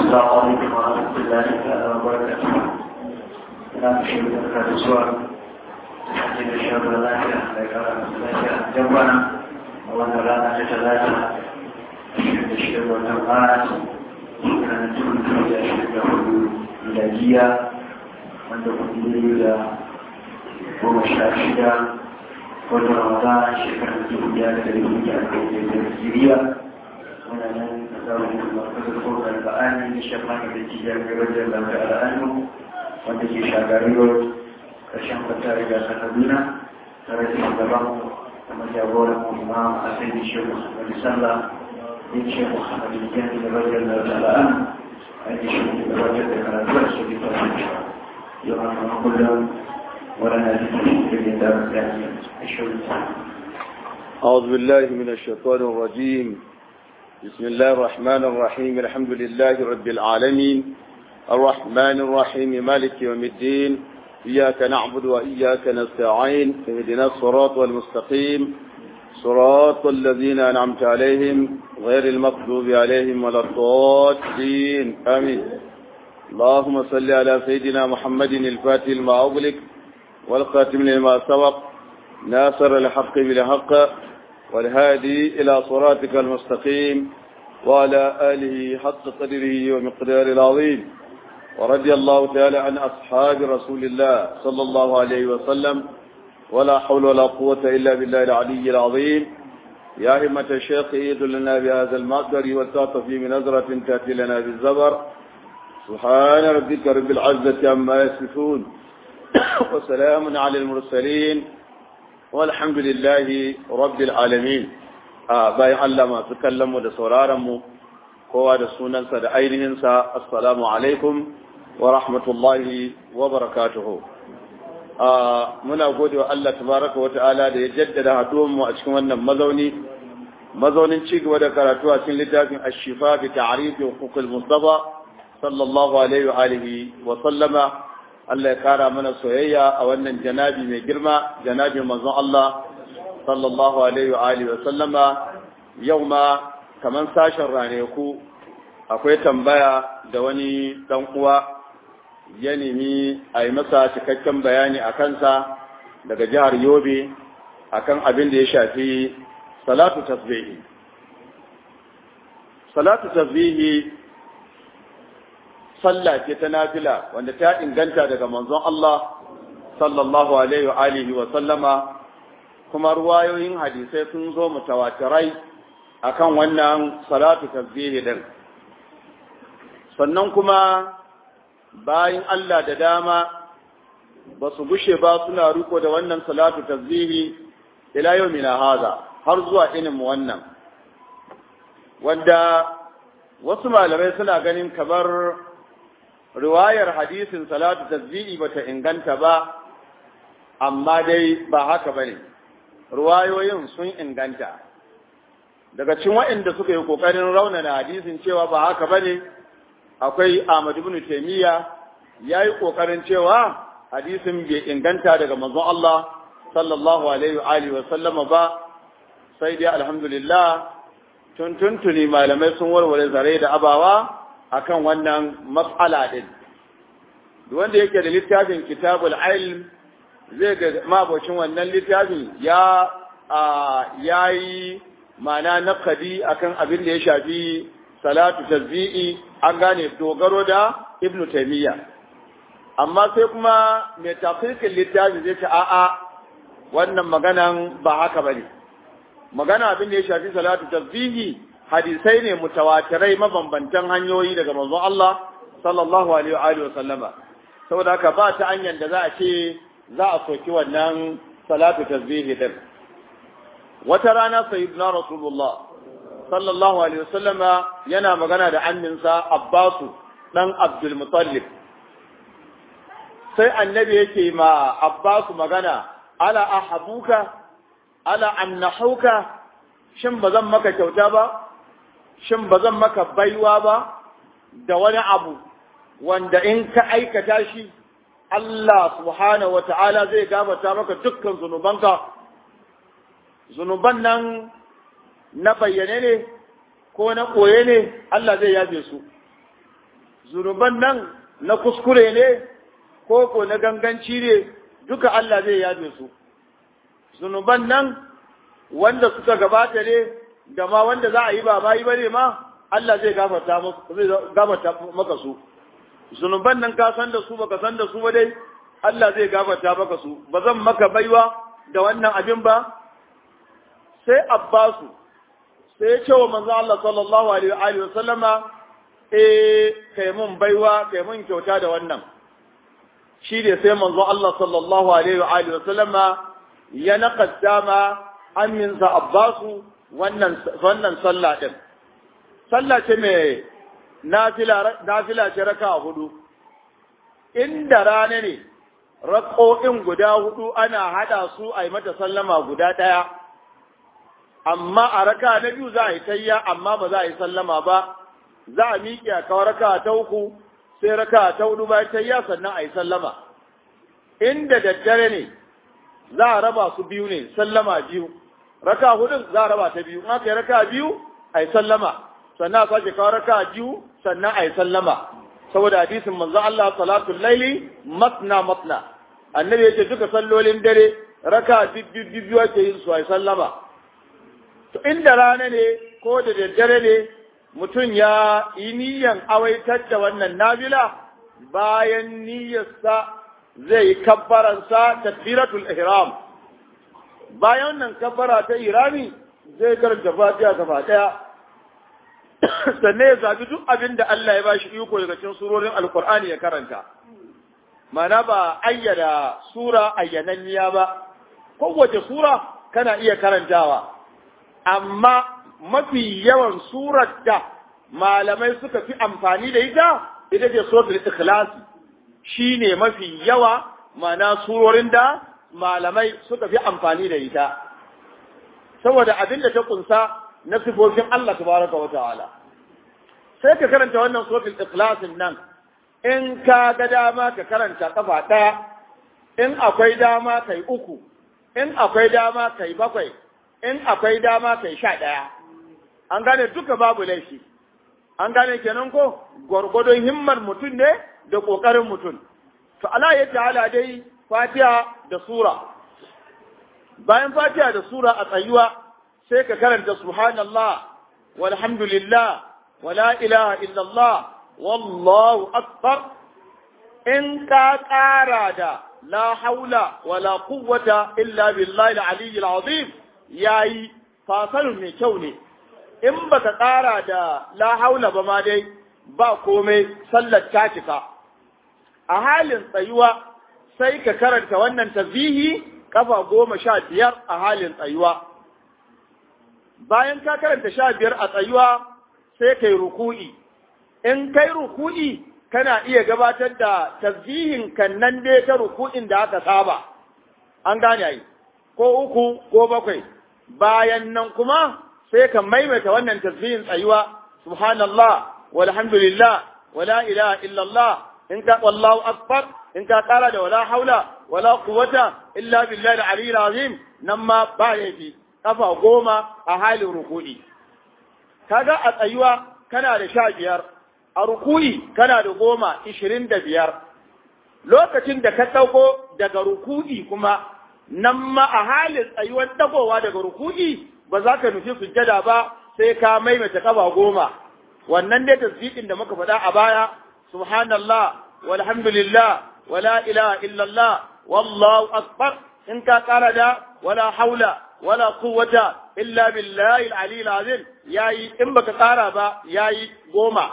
السلام عليكم ورحمة الله تعالى وبركاته. أنا أشهد أن هذا السؤال حتى الشهر لا لا جنبنا وأنا لا نتلاقى أشهد الشهر والجمعات كانت تكون في أشهد ميلادية وأن تكون da goma sha shida wata ramadan shekarar dubu daya da dari hudu a kai da Najeriya wannan nan a zamanin markazin kokar ba'ani da shafani da jijiyar gabajar lamar al'adu wanda ke shagari road ƙarshen kwata riga ta kaduna tare da shugaban kuma jagoran imam a sai da shehu muhammadu sallah yin shehu muhammadu jani da bajar lamar al'adu a yi shehu da gabatar da karatu a su bisa su yau a kuma kullum ولنا ذكر في دار الثانية أعوذ بالله من الشيطان الرجيم بسم الله الرحمن الرحيم الحمد لله رب العالمين الرحمن الرحيم مالك يوم الدين إياك نعبد وإياك نستعين اهدنا الصراط المستقيم صراط الذين أنعمت عليهم غير المغضوب عليهم ولا الضالين آمين اللهم صل على سيدنا محمد الفاتح لما أغلق والخاتم لما سبق ناصر الحق بالحق والهادي إلى صراطك المستقيم وعلى آله حق قدره ومقدار العظيم ورضي الله تعالى عن أصحاب رسول الله صلى الله عليه وسلم ولا حول ولا قوة إلا بالله العلي العظيم يا همة الشيخ إيد لنا بهذا المقدر والتعطف من نظرة تأتي لنا بالزبر سبحان ربك رب العزة عما يصفون وسلام على المرسلين والحمد لله رب العالمين bayan Allah masu kallonmu da sauraronmu kowa da sunansa da ainihinsa assalamu alaikum wa rahmatullahi wa barakatuhu muna gode wa Allah tabaraka wa ta'ala da ya jaddada haduwanmu a cikin wannan mazauni mazaunin ci gaba da karatu a cikin littafin ashifa bi ta'rifi huquqil mustafa sallallahu alaihi wa alihi wa sallama Allah ya kara mana soyayya a wannan janabi mai girma janabin manzon Allah sallallahu alaihi wa alihi wa sallama yau ma kaman sashen raneku akwai tambaya da wani dan uwa ya nemi a yi masa cikakken bayani a kansa daga jihar Yobe akan abin da ya shafi salatu tasbihi salatu tasbihi sallah ce ta nafila wanda ta inganta daga manzon Allah sallallahu alaihi wa alihi wa sallama kuma ruwayoyin hadisai sun zo mutawatirai akan wannan salatu tasbihi din sannan kuma bayin Allah da dama ba su gushe ba suna riko da wannan salatu tasbihi ila yawmina haza har zuwa inin mu wannan wanda wasu malamai suna ganin kamar riwayar hadisin salatu tasbihi bata inganta ba amma dai ba haka bane riwayoyin sun inganta daga cikin waɗanda suka yi kokarin raunana hadisin cewa ba haka bane akwai Ahmad ibn Taymiya yayi kokarin cewa hadisin bai inganta daga manzon Allah sallallahu alaihi wa alihi wa sallama ba sai dai alhamdulillah tun tuntuni malamai sun warware zare da abawa akan wannan mas'ala din wanda yake da littafin kitabul ilm zai ga mabocin wannan littafin ya yayi mana naqadi akan abin da ya shafi salatu tazbi'i an gane dogaro da ibnu taymiya amma sai kuma mai tafikin littafi zai ce a'a wannan maganan ba haka bane magana abin da ya shafi salatu tazbihi hadisai ne mutawatirai mabambantan hanyoyi daga manzon Allah sallallahu alaihi wa alihi wasallama saboda haka ba ta hanyar da za a ce za a soki wannan salatu tasbihi din wata rana sayyidina rasulullah sallallahu alaihi wasallama yana magana da amminsa Abbasu dan Abdul Muttalib sai annabi yake ma Abbasu magana ala ahabuka ala amnahuka shin bazan maka kyauta ba shin ba zan maka baiwa ba da wani abu wanda in ka aikata shi Allah subhanahu wata'ala zai gabata maka dukkan zunubanka zunuban nan na bayyane ne ko na koye ne Allah zai yafe su zunuban nan na kuskure ne ko ko na ganganci ne duka Allah zai yabe su zunuban nan wanda suka gabata ne da ma wanda za a yi ba bayi bane ma Allah zai gafarta zai gafarta maka su zunuban nan ka san da su baka san da su ba dai Allah zai gafarta maka su ba zan maka baiwa da wannan abin ba sai Abbasu sai ya ce wa manzo Allah sallallahu alaihi wa sallama eh kai mun baiwa kai mun kyauta da wannan shi ne sai manzo Allah sallallahu alaihi wa sallama ya naqaddama aminsa Abbasu wannan wannan sallah din sallah ce mai nafila nafila ce raka hudu inda rana ne raƙo'in guda hudu ana hada su a yi mata sallama guda ɗaya amma a raka na biyu za a yi tayya amma ba za a yi sallama ba za a miƙe a kawo raka ta uku sai raka ta hudu bayan tayya sannan a yi sallama inda daddare ne za a raba su biyu ne sallama biyu raka hudun za a raba ta biyu aka yi raka biyu a yi sallama sannan a sake kawo raka biyu sannan a yi sallama saboda hadisin manzo Allah salatul laili matna matna annabi yace duka sallolin dare raka biyu biyu ake yin su a yi sallama to inda rana ne ko da daddare ne mutum ya yi niyyan awaitar da wannan nabila bayan niyyarsa zai yi kabbaransa takbiratul ihram bayan nan kabbara ta irami zai karanta fatiha gaba daya sannan ya zabi duk abin da Allah ya bashi iko daga cikin surorin alkur'ani ya karanta mana ba ayyada sura ayyananniya ba kowace sura kana iya karantawa amma mafi yawan surar da malamai suka fi amfani da ita ita ce suratul ikhlas shine mafi yawa mana surorin da malamai suka fi amfani da ita saboda abin da ta kunsa na sifofin Allah tabaraka wa ta'ala sai ka karanta wannan suratul ikhlas nan in ka ga dama ka karanta kafa daya in akwai dama kai uku in akwai dama kai bakwai in akwai dama kai sha daya an gane duka babu laifi an gane kenan ko gwargwadon himmar mutum ne da kokarin mutum to Allah ya ta'ala dai Fatiha da sura bayan Fatiha da sura a tsayuwa sai ka karanta subhanallah walhamdulillah wala ilaha illallah wallahu akbar in ka ƙara da la haula wala quwwata illa billahi al-aliyyil azim yayi fasalun mai kyau ne in baka ƙara da la haula ba ma dai ba komai sallar ta cika a halin tsayuwa sai ka karanta wannan tasbihi kafa goma sha biyar a halin tsayuwa bayan ka karanta sha biyar a tsayuwa sai kai ruku'i in kai ruku'i kana iya gabatar da tasbihin kan nan dai ta ruku'in da aka saba an gane ai ko uku ko bakwai bayan nan kuma sai ka maimaita wannan tasbihin tsayuwa subhanallah walhamdulillah wala ilaha illallah in ka wallahu akbar in ka kara da wala haula wala quwwata illa billahi al-aliyyil azim nan ma ba yafi kafa goma a halin ruku'i kaga a tsayuwa kana da sha biyar a ruku'i kana da goma ishirin da biyar lokacin da ka ɗauko daga ruku'i kuma nan ma a halin tsayuwar ɗagowa daga ruku'i ba za ka nufi sujjada ba sai ka maimaita kafa goma wannan dai tasbihin da muka faɗa a baya subhanallah walhamdulillah wala ilaha illallah wallahu akbar in ka ƙara da wala haula wala quwwata illa billahi al-ali al-azim yayi in baka ƙara ba yayi goma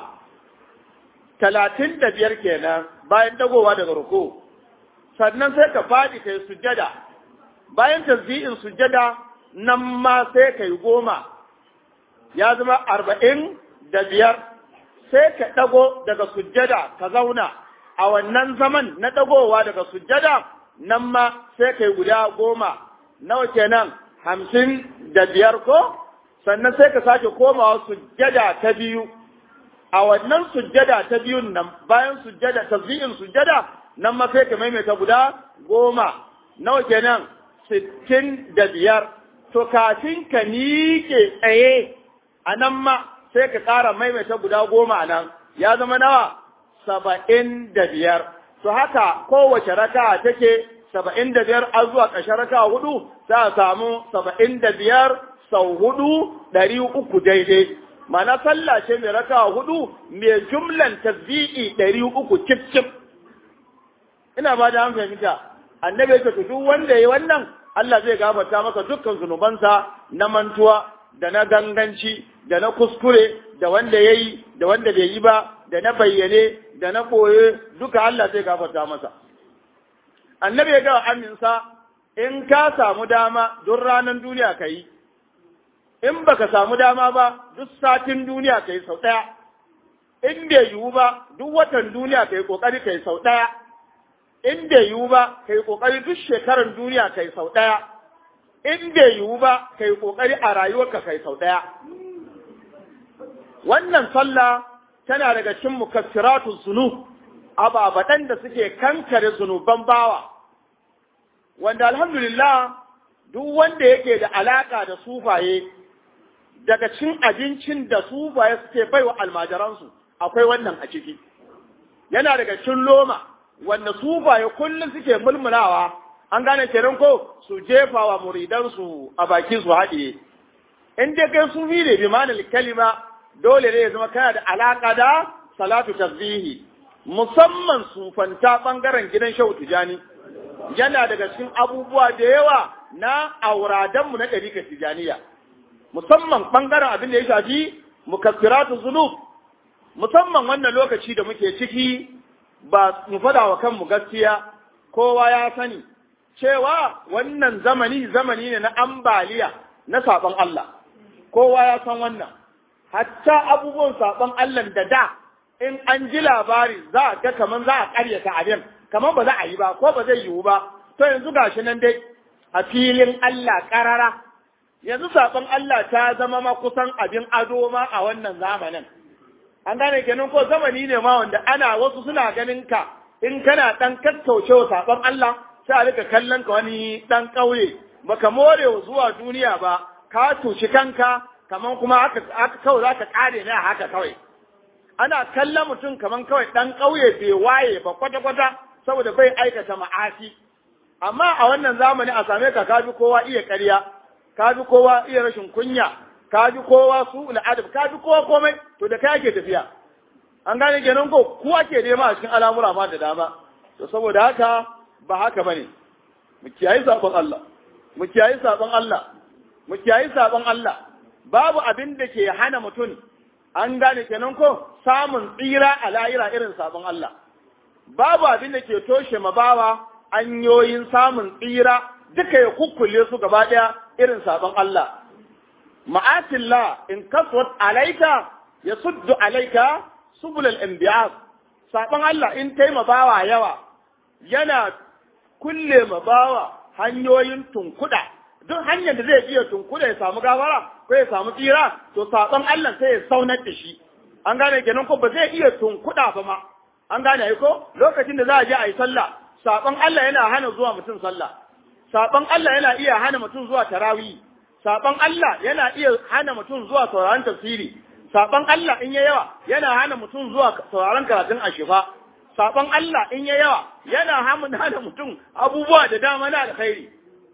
talatin da biyar kenan bayan dagowa daga ruku sannan sai ka faɗi kai sujjada bayan tasbihin sujjada nan ma sai kai goma ya zama arba'in da biyar sai ka ɗago daga sujjada ka zauna a wannan zaman na ɗagowa daga sujjada nan ma sai kai guda goma nawa kenan hamsin da biyar ko sannan sai ka sake komawa sujjada ta biyu a wannan sujjada ta biyun nan bayan sujjada tasbihin sujjada nan ma sai ka maimaita guda goma nawa kenan sittin da biyar to kafin ka miƙe tsaye a nan ma sai ka ƙara maimaita guda goma a nan ya zama nawa saba'in da biyar to haka kowace raka take saba'in da biyar a zuwa ƙarshen raka hudu za a samu saba'in da biyar sau hudu ɗari uku daidai mana sallah ce mai raka hudu mai jumlan tasbi'i ɗari uku cif cif ina ba da fahimta annabi ya ce duk wanda ya yi wannan Allah zai gafarta masa dukkan zunubansa na mantuwa da na ganganci da na kuskure da wanda ya yi da wanda bai yi ba da na bayyane da na ɓoye duka Allah zai gafarta masa annabi ya gawa aminsa in ka samu dama duk ranar duniya ka yi in baka samu dama ba duk satin duniya ka yi sau ɗaya in bai yiwu ba duk watan duniya ka yi ƙoƙari ka yi sau ɗaya in bai yiwu ba ka yi ƙoƙari duk shekarar duniya ka yi sau ɗaya in bai yiwu ba ka yi ƙoƙari a rayuwarka ka yi sau ɗaya wannan sallah tana daga cikin mukaffiratu zunub ababadan da suke kankare zunuban bawa wanda alhamdulillah duk wanda yake da alaka da sufaye daga cin abincin da sufaye suke baiwa almajiransu akwai wannan a ciki yana daga cin loma wanda sufaye kullum suke mulmulawa an gane kenan ko su jefa wa muridansu a baki su haɗiye in dai kai sufi ne bi ma'anar kalima dole ne ya zama kana da alaka da salatu tasbihi musamman sufanta bangaren gidan shehu tijani yana daga cikin abubuwa da yawa na auradanmu na ɗarikar tijaniya musamman bangaren abin da ya shafi mukaffiratu zunub musamman wannan lokaci da muke ciki ba mu fada wa kanmu gaskiya kowa ya sani cewa wannan zamani zamani ne na ambaliya na saɓon Allah kowa ya san wannan hatta abubuwan saɓon Allah da da in an ji labari za a ga kaman za a ƙaryata abin kaman ba za a yi ba ko ba zai yiwu ba to yanzu gashi nan dai a filin Allah ƙarara yanzu saƙon Allah ta zama ma kusan abin ado ma a wannan zamanin an gane kenan ko zamani ne ma wanda ana wasu suna ganin ka in kana ɗan kakkaucewa saƙon Allah sai a rika kallon ka wani ɗan ƙauye baka more zuwa duniya ba ka tushi kanka kaman kuma aka kawai za ka ƙare ne a haka kawai ana kallon mutum kaman kawai ɗan ƙauye bai waye ba kwata-kwata saboda bai aikata ma'asi amma a wannan zamani a same ka kaji kowa iya ƙarya kaji kowa iya rashin kunya kaji kowa su al'adab kaji kowa komai to da kai ake tafiya an gane kenan ko ku ake nema a cikin al'amura ma da dama to saboda haka ba haka bane mu kiyayi sabon Allah mu kiyayi sabon Allah mu kiyayi sabon Allah babu abin da ke hana mutum an gane kenan ko samun tsira a layira irin sabon Allah babu abin da ke toshe mabawa hanyoyin samun tsira duka ya kukkule su gaba ɗaya irin sabon Allah ma'atillah in kaswat alaika ya suddu alaika subulal anbiya sabon Allah in tai mabawa yawa yana kulle mabawa hanyoyin tunkuda duk hanyar da zai iya tunkuda ya samu gawara ko ya samu tsira to sabon Allah sai ya saunar da shi an gane kenan ko ba zai iya tunkuda ba ma an gane ai ko lokacin da za a je a yi sallah sabon Allah yana hana zuwa mutum sallah sabon Allah yana iya hana mutum zuwa tarawih sabon Allah yana iya hana mutum zuwa sauraron tafsiri sabon Allah in ya yawa yana hana mutum zuwa sauraron karatun ashifa sabon Allah in ya yawa yana hana mutum abubuwa da dama na alkhairi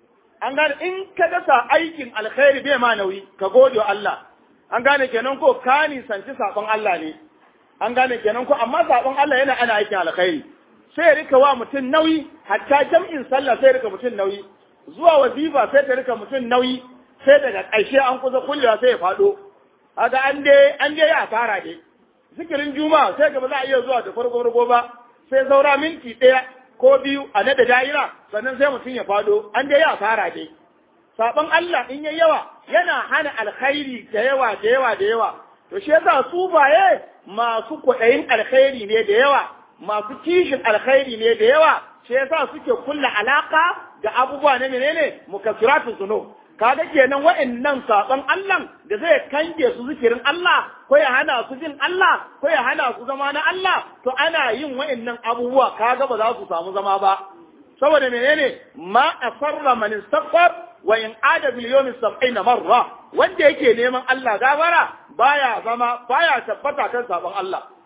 an gane in ka dasa aikin alkhairi bai ma nauyi ka gode wa Allah an gane kenan ko ka nisanci sabon Allah ne an gane kenan ko amma sabon Allah yana ana aikin alkhairi sai ya rika wa mutum nauyi hatta jam'in sallah sai ya rika mutum nauyi zuwa wazifa sai ta rika mutum nauyi sai daga ƙarshe an kusa kullewa sai ya faɗo haka an dai an dai ya fara dai zikirin juma'a sai gaba za a iya zuwa da farko farko ba sai saura minti ɗaya ko biyu a nada daira sannan sai mutum ya faɗo an dai ya fara dai saban Allah in yayi yawa yana hana alkhairi da yawa da yawa da yawa to shi yasa su baye masu kwaɗayin alkhairi ne da yawa masu kishin alkhairi ne da yawa shi yasa suke kulla alaka da abubuwa na menene mukaffiratu zunub kaga kenan wa'annan saban Allah da zai kange su zikirin Allah ko ya hana su jin Allah ko ya hana su zama na Allah to ana yin wa'annan abubuwa kaga ba za su samu zama ba saboda menene ma asarra man istaghfar wa in ada bil yawmi 70 marra wanda yake neman Allah gafara baya zama baya tabbata kan sabon Allah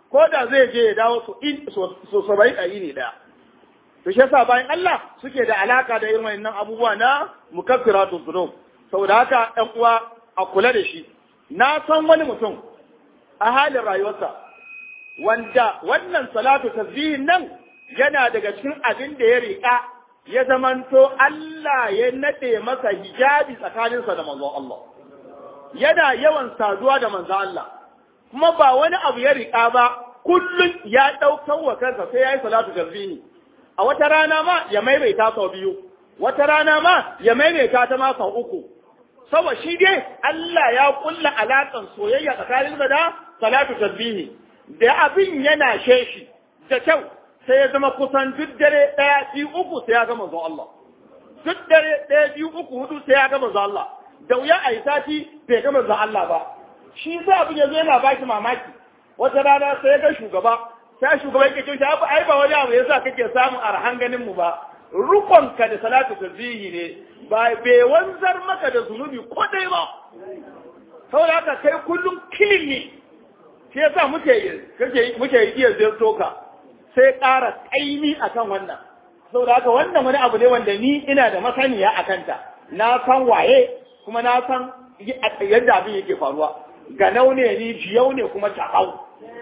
ko da zai je ya dawo su in so sabai ɗari ne ɗaya to shi yasa bayan Allah suke da alaka da irin wannan abubuwa na mukaffiratu dhunub saboda haka ɗan uwa a kula da shi na san wani mutum a halin rayuwarsa wanda wannan salatu tasbihin nan yana daga cikin abin da ya riƙa ya zamanto Allah ya nade masa hijabi tsakaninsa da manzon Allah yana yawan saduwa da manzon Allah kuma ba wani abu ya riƙa ba kullum ya ɗaukar wa kansa sai ya yi salatu tasbihi a wata rana ma ya maimaita sau biyu wata rana ma ya maimaita ta ma sau uku saboda shi dai Allah ya kulla alaƙan soyayya tsakanin da salatu tasbihi da abin yana sheshi da kyau sai ya zama kusan duk dare ɗaya biyu uku sai ya ga manzon Allah duk dare ɗaya biyu uku hudu sai ya ga manzon Allah da wuya a yi sati bai ga manzon Allah ba shi sai abin yanzu yana baki mamaki wata rana sai ya ga shugaba sai shugaba yake cewa abu ai ba wani abu yasa kake samun arhan ganin mu ba rukonka da salatu tasbihi ne ba bai wanzar maka da zunubi ko dai ba saboda haka kai kullum kilin ne shi yasa muke kake muke iya zirto ka sai ƙara ƙaimi akan wannan saboda haka wannan wani abu ne wanda ni ina da masaniya a kanta na san waye kuma na san yadda abin yake faruwa ganau ne ni jiyau ne kuma taɓau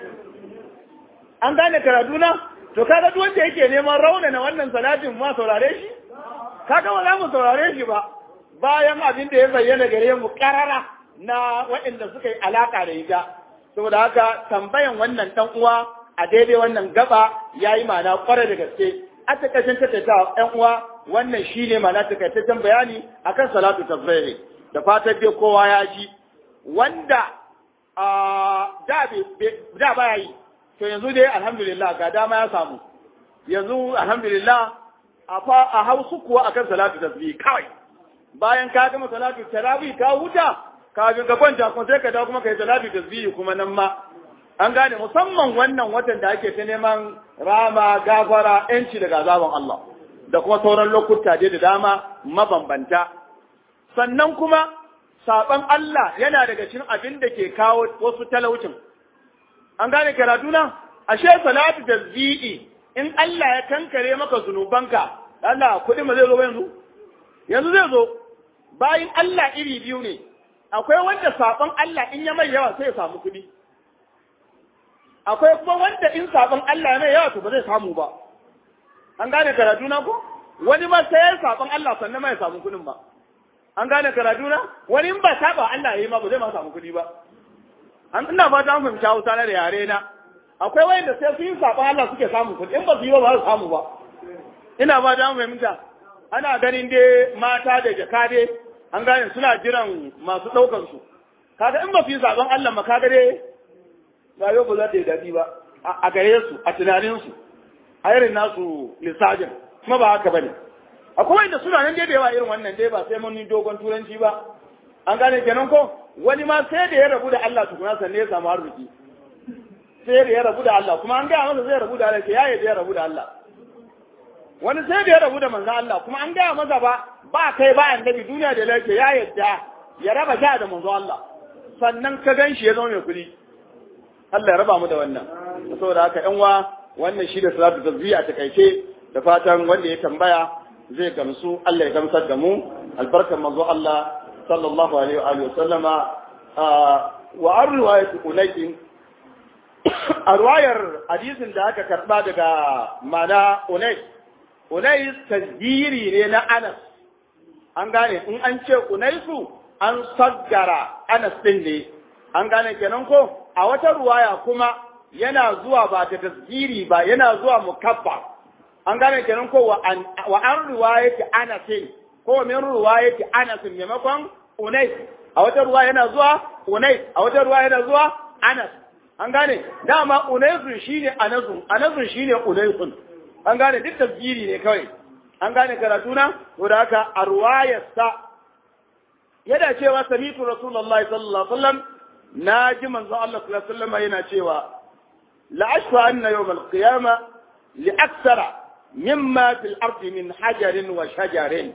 an gane karatu na to kaga duk wanda yake neman raunana wannan salatin ma saurare shi kaga ba za mu saurare shi ba bayan abin da ya bayyana gare mu karara na waɗanda suka yi alaka da ita saboda haka tambayan wannan dan uwa a daidai wannan gaba yayi mana kware da gaske a takaitan tattaita ɗan uwa wannan shine mana takaitaccen bayani akan salatu tasbih da fatan dai kowa ya ji wanda da da baya yi to yanzu dai alhamdulillah ga dama ya samu yanzu alhamdulillah a fa a hausu kuwa akan salatu tasbih kawai bayan ka gama salatu tarawih ka huta ka ga ka kwanta kuma sai ka dawo kuma kai salatu tasbih kuma nan ma an gane musamman wannan watan da ake ta neman rama gafara yanci daga azaban Allah da kuma sauran lokuta dai da dama mabambanta sannan kuma saban Allah yana daga cikin abin da ke kawo wasu talaucin an gane karatu na ashe salatu tasbihi in Allah ya kankare maka zunubanka Allah kuɗi ma zai zo yanzu yanzu zai zo bayin Allah iri biyu ne akwai wanda saban Allah in ya mai yawa sai ya samu kuɗi akwai kuma wanda in saban Allah ya mai yawa to ba zai samu ba an gane karatu na ko wani ma sai ya saban Allah sannan ma ya samu kuɗin ba an gane karatu na wani in ba saba Allah ya yi ma ba zai ma samu kuɗi ba an ina fata an fahimci Hausa na da yare na akwai wayanda sai su yi saban Allah suke samu kuɗi in ba su yi ba ba su samu ba ina fata an fahimta ana ganin dai mata da jaka dai an gane suna jiran masu ɗaukar su kaga in ba su yi saban Allah ma kaga dai rayuwa ba za ta yi daɗi ba a gare su a tunanin su a irin nasu lissajin kuma ba haka bane akwai wanda suna nan dai da yawa irin wannan dai ba sai mun yi dogon turanci ba an gane kenan ko wani ma sai da ya rabu da Allah tukuna sannan ya samu arziki sai da ya rabu da Allah kuma an gaya masa zai rabu da Allah ya yi da ya rabu da Allah wani sai da ya rabu da manzo Allah kuma an gaya masa ba ba kai ba annabi duniya da lafiya ya yadda ya raba sha da manzo Allah sannan ka gan shi ya zama mai kuɗi Allah ya raba mu da wannan saboda haka yan wa wannan shi da salatu tasbih a takaice da fatan wanda ya tambaya zai gamsu Allah ya gamsar da mu albarkan manzo Allah sallallahu alaihi wa alihi sallama wa an riwayat unaysin a riwayar hadisin da aka karba daga mana unais unais tasdiri ne na Anas an gane in an ce unaisu an saggara Anas din ne an gane kenan ko a wata ruwaya kuma yana zuwa ba ta tasdiri ba yana zuwa mukaffa an gane kenan ko wa an wa an riwayati Anas ko min riwayati Anas maimakon Unais a wata ruwa yana zuwa Unais a wata ruwa yana zuwa Anas an gane dama Unaisun shine Anasun Anasun shine Unaisun an gane duk tasgiri ne kawai an gane karatu na to da haka a ruwayarsa yana cewa samitu rasulullahi sallallahu alaihi wasallam na ji manzon Allah sallallahu alaihi wasallam yana cewa la ashfa anna yawm al-qiyama li akthara mimma fil ardi min hajarin wa shajarin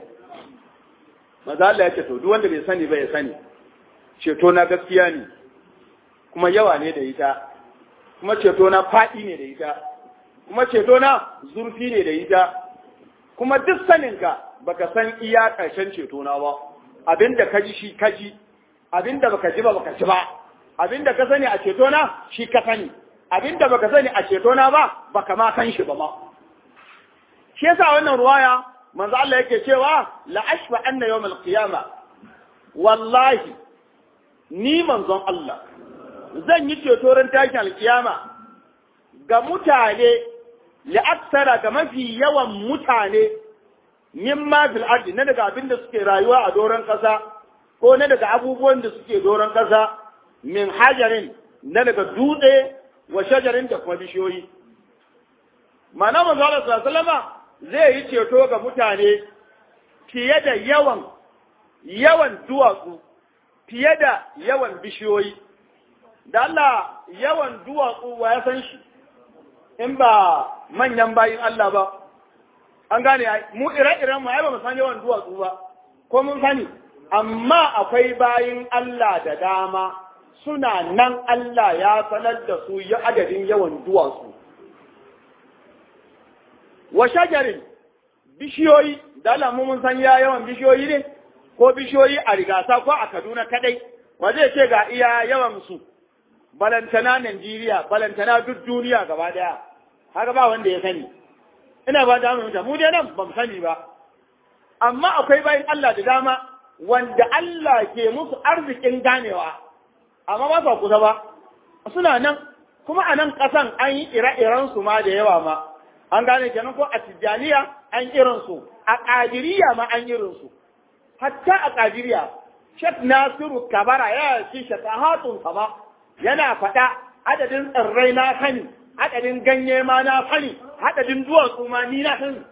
maza Allah ya ce to duk wanda bai sani ba ya sani ceto na gaskiya ne kuma yawa ne da ita kuma ceto na faɗi ne da ita kuma ceto na zurfi ne da ita kuma duk saninka baka san iya ƙarshen ceto na ba abinda ka ji shi ka ji abinda baka ji ba baka ji ba abinda ka sani a ceto na shi ka sani abinda baka sani a ceto na ba baka ma san shi ba ma shi yasa wannan ruwaya manzo Allah yake cewa la ashfa anna yawm al-qiyama wallahi ni manzon Allah zan yi ceto ran tashin alkiyama ga mutane la'aksara ga mafi yawan mutane mimma fil ardi na daga abin da suke rayuwa a doron kasa ko na daga abubuwan da suke doron kasa min hajarin na daga dutse wa shajarin da kuma bishiyoyi mana manzo Allah sallallahu zai yi ceto ga mutane fiye da yawan yawan duwatsu fiye da yawan bishiyoyi da Allah yawan duwatsu wa ya san shi in ba manyan bayin Allah ba an gane mu ire-iren mu ai ba mu san yawan duwatsu ba ko mun sani amma akwai bayin Allah da dama suna nan Allah ya sanar da su ya adadin yawan duwatsu wa shajarin bishiyoyi da Allah mu mun san ya yawan bishiyoyi ne ko bishiyoyi a rigasa ko a Kaduna kadai wa zai ce ga iya yawan su balantana Najeriya balantana duk duniya gaba daya haka ba wanda ya sani ina ba da mu mu dai nan ban sani ba amma akwai bayan Allah da dama wanda Allah ke musu arzikin ganewa amma ba sa kusa ba suna nan kuma a nan ƙasan an yi ire-iren su ma da yawa ma an gane kenan ko a Tijjaniya an irin su a Qadiriyya ma an irin su hatta a Qadiriyya Sheikh Nasiru Kabara ya ci shatahatun sama yana faɗa adadin tsirrai na sani adadin ganye ma na sani adadin duwatsu ma ni na sani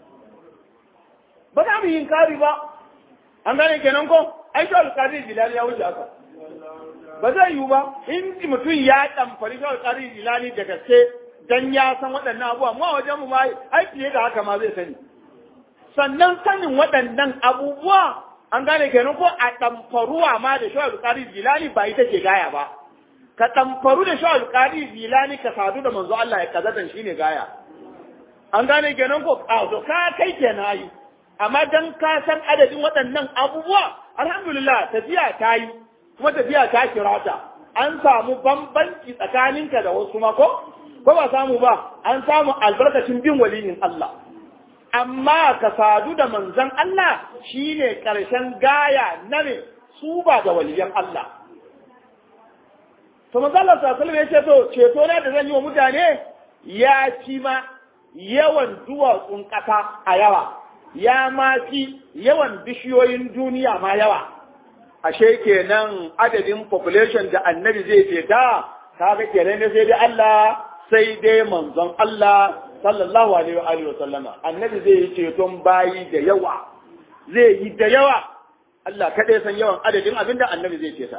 ba za mu yi kari ba an gane kenan ko ai shawar kari jilali ya wuce haka ba zai yiwu ba in mutum ya ɗamfari shawar kari jilali da gaske dan ya san waɗannan abubuwa mu a wajen mu ma ai fiye da haka ma zai sani sannan sanin waɗannan abubuwa an gane kenan ko a ɗamfaruwa ma da shawar kari jilali ba ita ce gaya ba ka ɗamfaru da shawar kari jilali ka sadu da manzo Allah ya kazatan shine gaya an gane kenan ko a to ka kai kenan yi amma dan ka san adadin waɗannan abubuwa alhamdulillah tafiya ta yi kuma tafiya ta kirata an samu bambanci tsakaninka da wasu mako ko ba samu ba an samu albarkacin bin waliyin Allah amma ka sadu da manzon Allah shine karshen gaya na ne su ba da waliyan Allah to manzon Allah sallallahu alaihi wasallam ya ce to ceto na da zan yi wa mutane ya ci ma yawan duwatsun ƙasa a yawa ya ma fi yawan bishiyoyin duniya ma yawa ashe kenan adadin population da annabi zai ce ta kaga kenan ne sai dai Allah sai dai manzon Allah sallallahu alaihi wa alihi wa sallama annabi zai yi ceton bayi da yawa zai yi da yawa Allah kaɗai san yawan adadin abinda annabi zai ce ta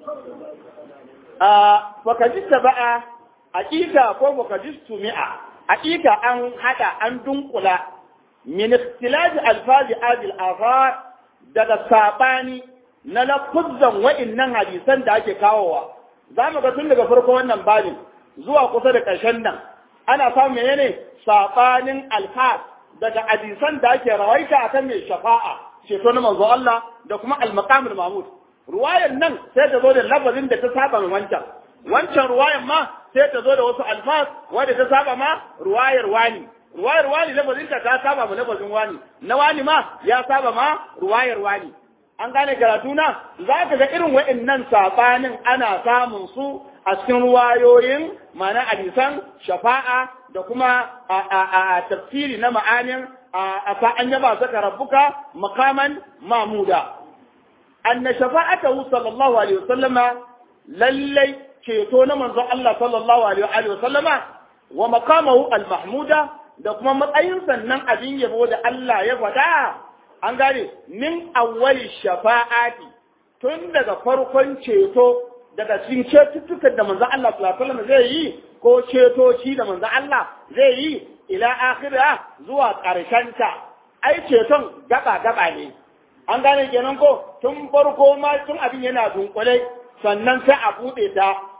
a fakajista ba'a aƙida ko fakajistu mi'a aƙida an hada an dunkula min ikhtilafi alfazi adil afar daga sabani na lafuzzan wa'innan hadisan da ake kawowa za mu ga tun daga farko wannan babin zuwa kusa da ƙarshen nan ana samun menene sabanin alfaz daga hadisan da ake rawaita akan mai shafa'a ceto na manzo Allah da kuma al-maqamul mahmud ruwayar nan sai ta zo da lafazin da ta saba ma wancan wancan ruwayar ma sai ta zo da wasu alfaz wanda ta saba ma ruwayar wani ruwayar wani lafazin ta ta saba ma lafazin wani na wani ma ya saba ma ruwayar wani an gane karatu na za ka ga irin wa'annan sabanin ana samun su a cikin ruwayoyin mana hadisan shafa'a da kuma a tafsiri na ma'anin a fa'an yaba saka rabbuka makaman mamuda anna shafa'atahu sallallahu alaihi wasallama lallai ceto na manzon Allah sallallahu alaihi wasallama wa makamahu al-mahmuda da kuma matsayin sannan abin yabo da Allah ya faɗa an gane min awwali shafa'ati tun daga farkon ceto daga cikin cetuttukan da manzon Allah sallallahu alaihi wasallam zai yi ko cetoci da manzon Allah zai yi ila akhira zuwa ƙarshen ta ai ceton gaba gaba ne an gane kenan ko tun farko ma tun abin yana dunkule sannan sai a bude ta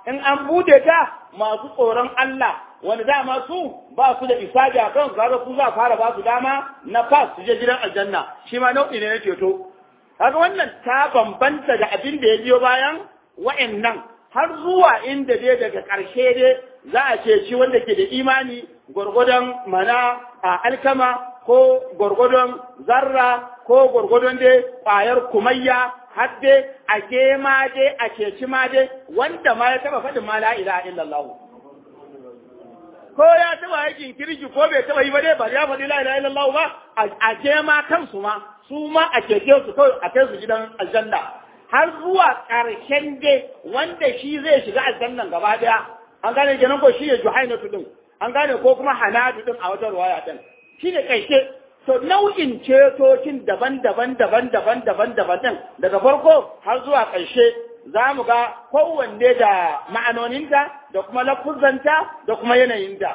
in an bude ta masu tsoron Allah wanda dama su ba su da isabi a kan kaga su za fara ba su dama na fas su je gidan aljanna shi ma nau'i ne na ceto kaga wannan ta bambanta da abin da ya biyo bayan wa'annan har zuwa inda dai daga ƙarshe dai za a ce shi wanda ke da imani gwargwadon mana a alkama ko gwargwadon zarra ko gwargwadon dai ƙwayar kumayya har dai a ke ma dai a ceci ma dai wanda ma ya taba faɗin ma la ilaha illallah ko ya taba aikin kirki ko bai taba yi ba dai ba ya faɗi la ilaha illallah ba a ke ma kansu ma su ma a cece su kawai a kai su gidan aljanna har zuwa ƙarshen dai wanda shi zai shiga aljannan gaba daya an gane kenan ko shi ne juhainatu din an gane ko kuma hanadu din a wata ruwaya din shi ne ƙarshe to nau'in cetocin daban-daban daban-daban daban-daban din daga farko har zuwa ƙarshe za mu ga kowanne da ma'anoninta da kuma lafuzanta da kuma yanayinta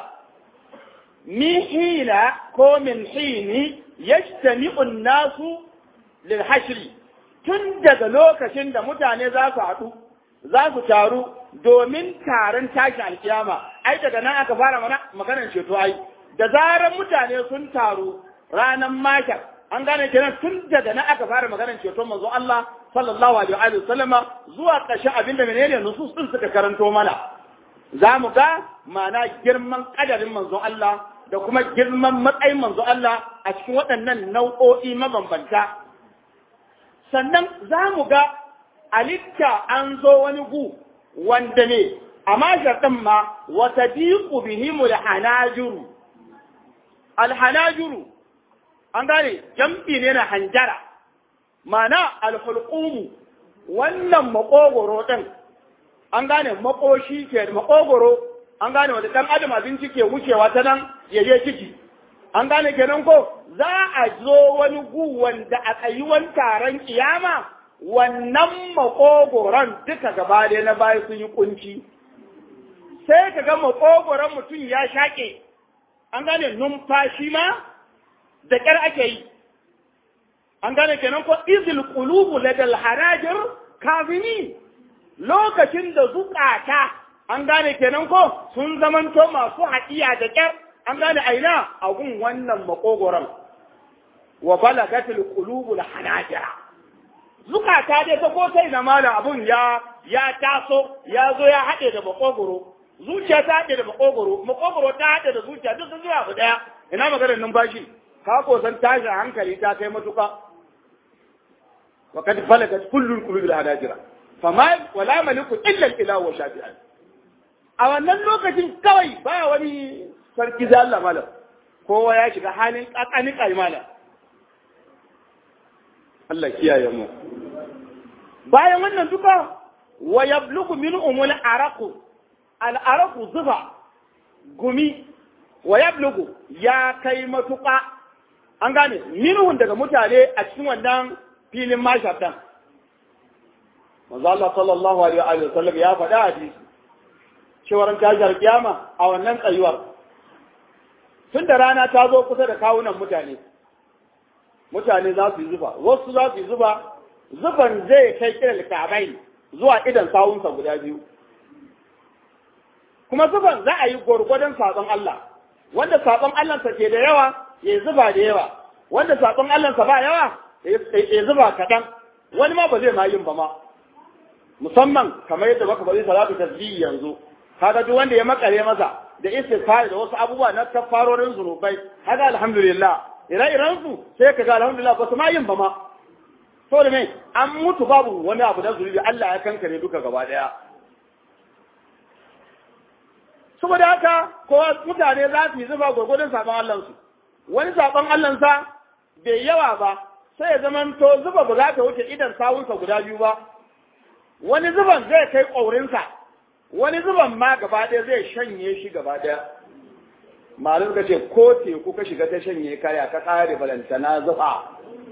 min hina ko min hini yajtami'un nasu lil hashri tun daga lokacin da mutane za su haɗu za su taru domin taron tashin alkiyama ai daga nan aka fara mana maganar ceto ai da zarar mutane sun taru ranar makar an gane kenan tun daga nan aka fara maganar ceto manzo Allah sallallahu alaihi wa sallama zuwa ƙarshen abinda menene nusus din suka karanto mana za mu ga ma'ana girman kadarin manzo Allah da kuma girman matsayin manzo Allah a cikin waɗannan nau'o'i mabambanta sannan za mu ga alitta an zo wani gu wanda ne a mashar ɗin ma wata diku bihimu da hanajuru alhanajuru an gane jam'i ne na hanjara mana alhulqumu wannan makogoro ɗin an gane makoshi ke makogoro an gane wanda ɗan adam abinci ke wucewa ta nan ya je ciki an gane kenan ko za a zo wani gu wanda a tsayuwan taron kiyama wannan makogoron duka gaba ɗaya na baya sun yi kunci sai ka ga makogoron mutum ya shaƙe an gane numfashi ma da ƙyar ake yi an gane kenan ko izil qulubu ladal harajir kazini lokacin da zukata an gane kenan ko sun zamanto masu haɗiya da ƙyar an gane aina a gun wannan makogoron wa balagatil qulubul hanajira zukata dai ta ko sai na malam abun ya ya taso ya zo ya haɗe da makogoro zuciya ta haɗe da makogoro makogoro ta haɗe da zuciya duk sun zuwa abu ɗaya ina maganar numfashi ka ko san tashin hankali ta kai matuƙa wa kad balagat kullul qulubil hanajira fama wala maliku illa al-ilahu wa shafi'an a wannan lokacin kawai baya wani sarki da Allah malam kowa ya shiga halin kakani kai malam Allah kiyaye mu bayan wannan duka wa yablugu min umul araqu al araqu zufa gumi wa yablugu ya kai matuƙa an gane minhun daga mutane a cikin wannan filin mashatan manzo Allah sallallahu alaihi wa sallam ya faɗa hadisi cewar tashar kiyama a wannan tsayuwar tun da rana ta zo kusa da kawunan mutane mutane za su yi zuba wasu za su yi zuba zuban zai kai kiran kabai zuwa idan sawunsa guda biyu kuma zuban za a yi gwargwadon sabon Allah wanda sabon Allahnsa ke da yawa ya zuba da yawa wanda sabon Allahnsa ba yawa ya zuba kaɗan wani ma ba zai ma yin ba ma musamman kamar yadda baka bari salatu tasbihi yanzu kaga duk wanda ya makare masa da istighfar da wasu abubuwa na kafarorin zunubai kaga alhamdulillah ire-iren su sai kaga alhamdulillah ba su ma yin ba ma to da me an mutu babu wani abu na zunubi Allah ya kankare duka gaba daya saboda haka ko mutane za su yi zuba gwargwadon saban Allah su wani saban Allah sa bai yawa ba sai ya zama to zuba ba za ta wuce idan sawunsa guda biyu ba wani zuban zai kai ƙaurinsa wani zuban ma gaba ɗaya zai shanye shi gaba ɗaya malum ka ce ko teku ka shiga ta shanye kaya ka ƙare balantana zuba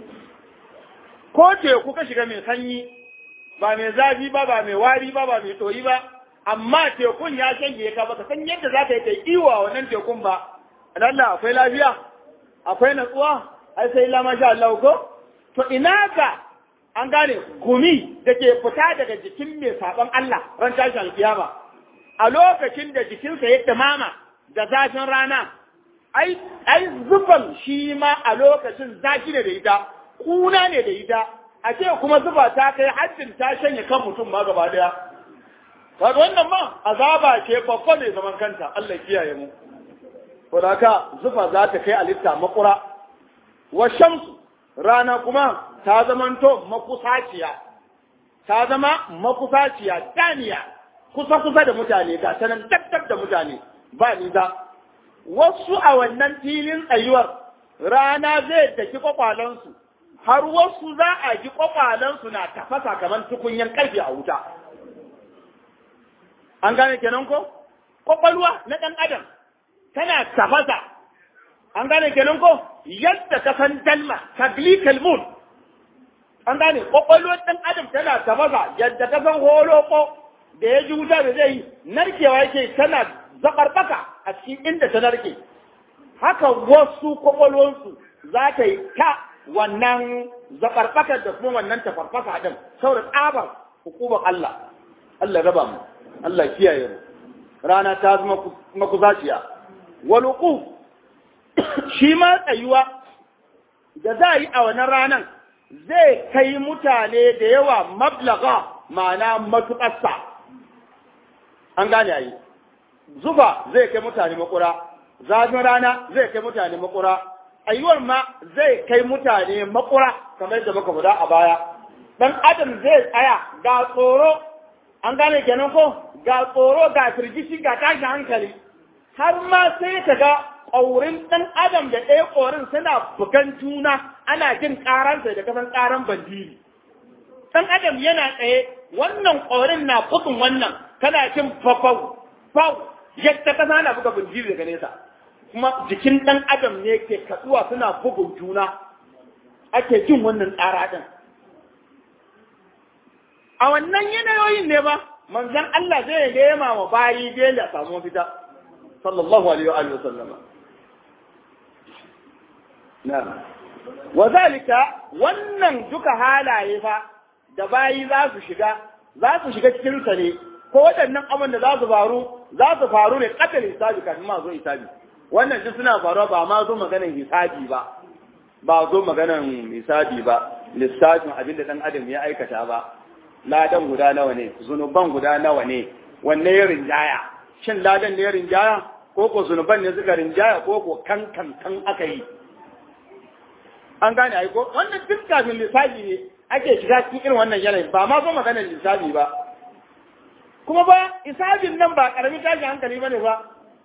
ko teku ka shiga mai sanyi ba mai zafi ba ba mai wari ba ba mai ɗoyi ba amma tekun ya shanye ka ba ka san yadda za ka yi kai iwa wannan tekun ba Allah akwai lafiya akwai natsuwa ai sai la masha Allah ko to ina ka an gane gumi da ke fita daga jikin mai saɓon Allah ran tashin alkiyama a lokacin da jikinsa ya tamama da zafin rana ai ai zufan shi ma a lokacin zafi ne da ita kuna ne da ita a ce kuma zuba ta kai haddin ta shanye kan mutum ma gaba daya kaga wannan ma azaba ce babba ne zaman kanta Allah kiyaye mu to haka zufa za ta kai alitta makura wa shamsu rana kuma ta zamanto makusaciya ta zama makusaciya daniya kusa kusa da mutane ga ta nan da mutane ba ni za wasu a wannan filin tsayuwar rana zai daki kwakwalansu har wasu za a ji kwakwalansu na tafasa kamar tukunyan karfe a wuta an gane kenan ko kwakwalwa na ɗan adam tana tafasa an gane kenan ko yadda ka san dalma taglikal mun an gane kwakwalwar ɗan adam tana tafasa yadda ka san holoko da ya ji wuta da zai yi narkewa yake tana zaɓarɓaka a cikin inda ta narke haka wasu kwakwalwarsu za ta yi ta wannan zaɓarɓakar da kuma wannan tafarfasa ɗin saboda tsabar hukumar Allah Allah raba mu Allah kiyaye mu rana ta zama makuzaciya waluku shi ma tsayuwa da za a yi a wannan ranan zai kai mutane da yawa mablaga ma'ana matuƙarsa an gane a yi zuba zai kai mutane makura zafin rana zai kai mutane makura ayyuwar ma zai kai mutane makura kamar da muka faɗa a baya dan adam zai tsaya ga tsoro an gane kenan ko ga tsoro ga firgishi ga tashin hankali har ma sai ka ga ƙaurin ɗan adam da ɗaya ƙorin suna bugan juna ana jin ƙaransa da kasan ƙaran bandiri ɗan adam yana tsaye wannan ƙorin na bugun wannan kana jin fafau fau yadda kasa na buga bandiri daga nesa kuma jikin ɗan adam ne ke katsuwa suna bugun juna ake jin wannan tsara ɗin a wannan yanayoyin ne ba manzon Allah zai nema wa bayi dole a samu mafita sallallahu alaihi wa sallama na'am wa zalika wannan duka halaye fa da bayi za su shiga za su shiga cikin sa ne ko waɗannan abin da za su faru za su faru ne katal hisabi kafin ma zo hisabi wannan duk suna faruwa ba ma zo maganan hisabi ba ba zo maganan hisabi ba lissafin abin da ɗan adam ya aikata ba ladan guda nawa ne zunuban guda nawa ne wanne ya rinjaya shin ladan ne ya rinjaya ko ko zunuban ne suka rinjaya ko ko kan kan kan aka yi an gane ai ko wannan duk kafin lissafi ne ake shiga cikin irin wannan yanayin ba ma zo maganar lissafi ba kuma ba isabin nan ba karamin tashi hankali bane ba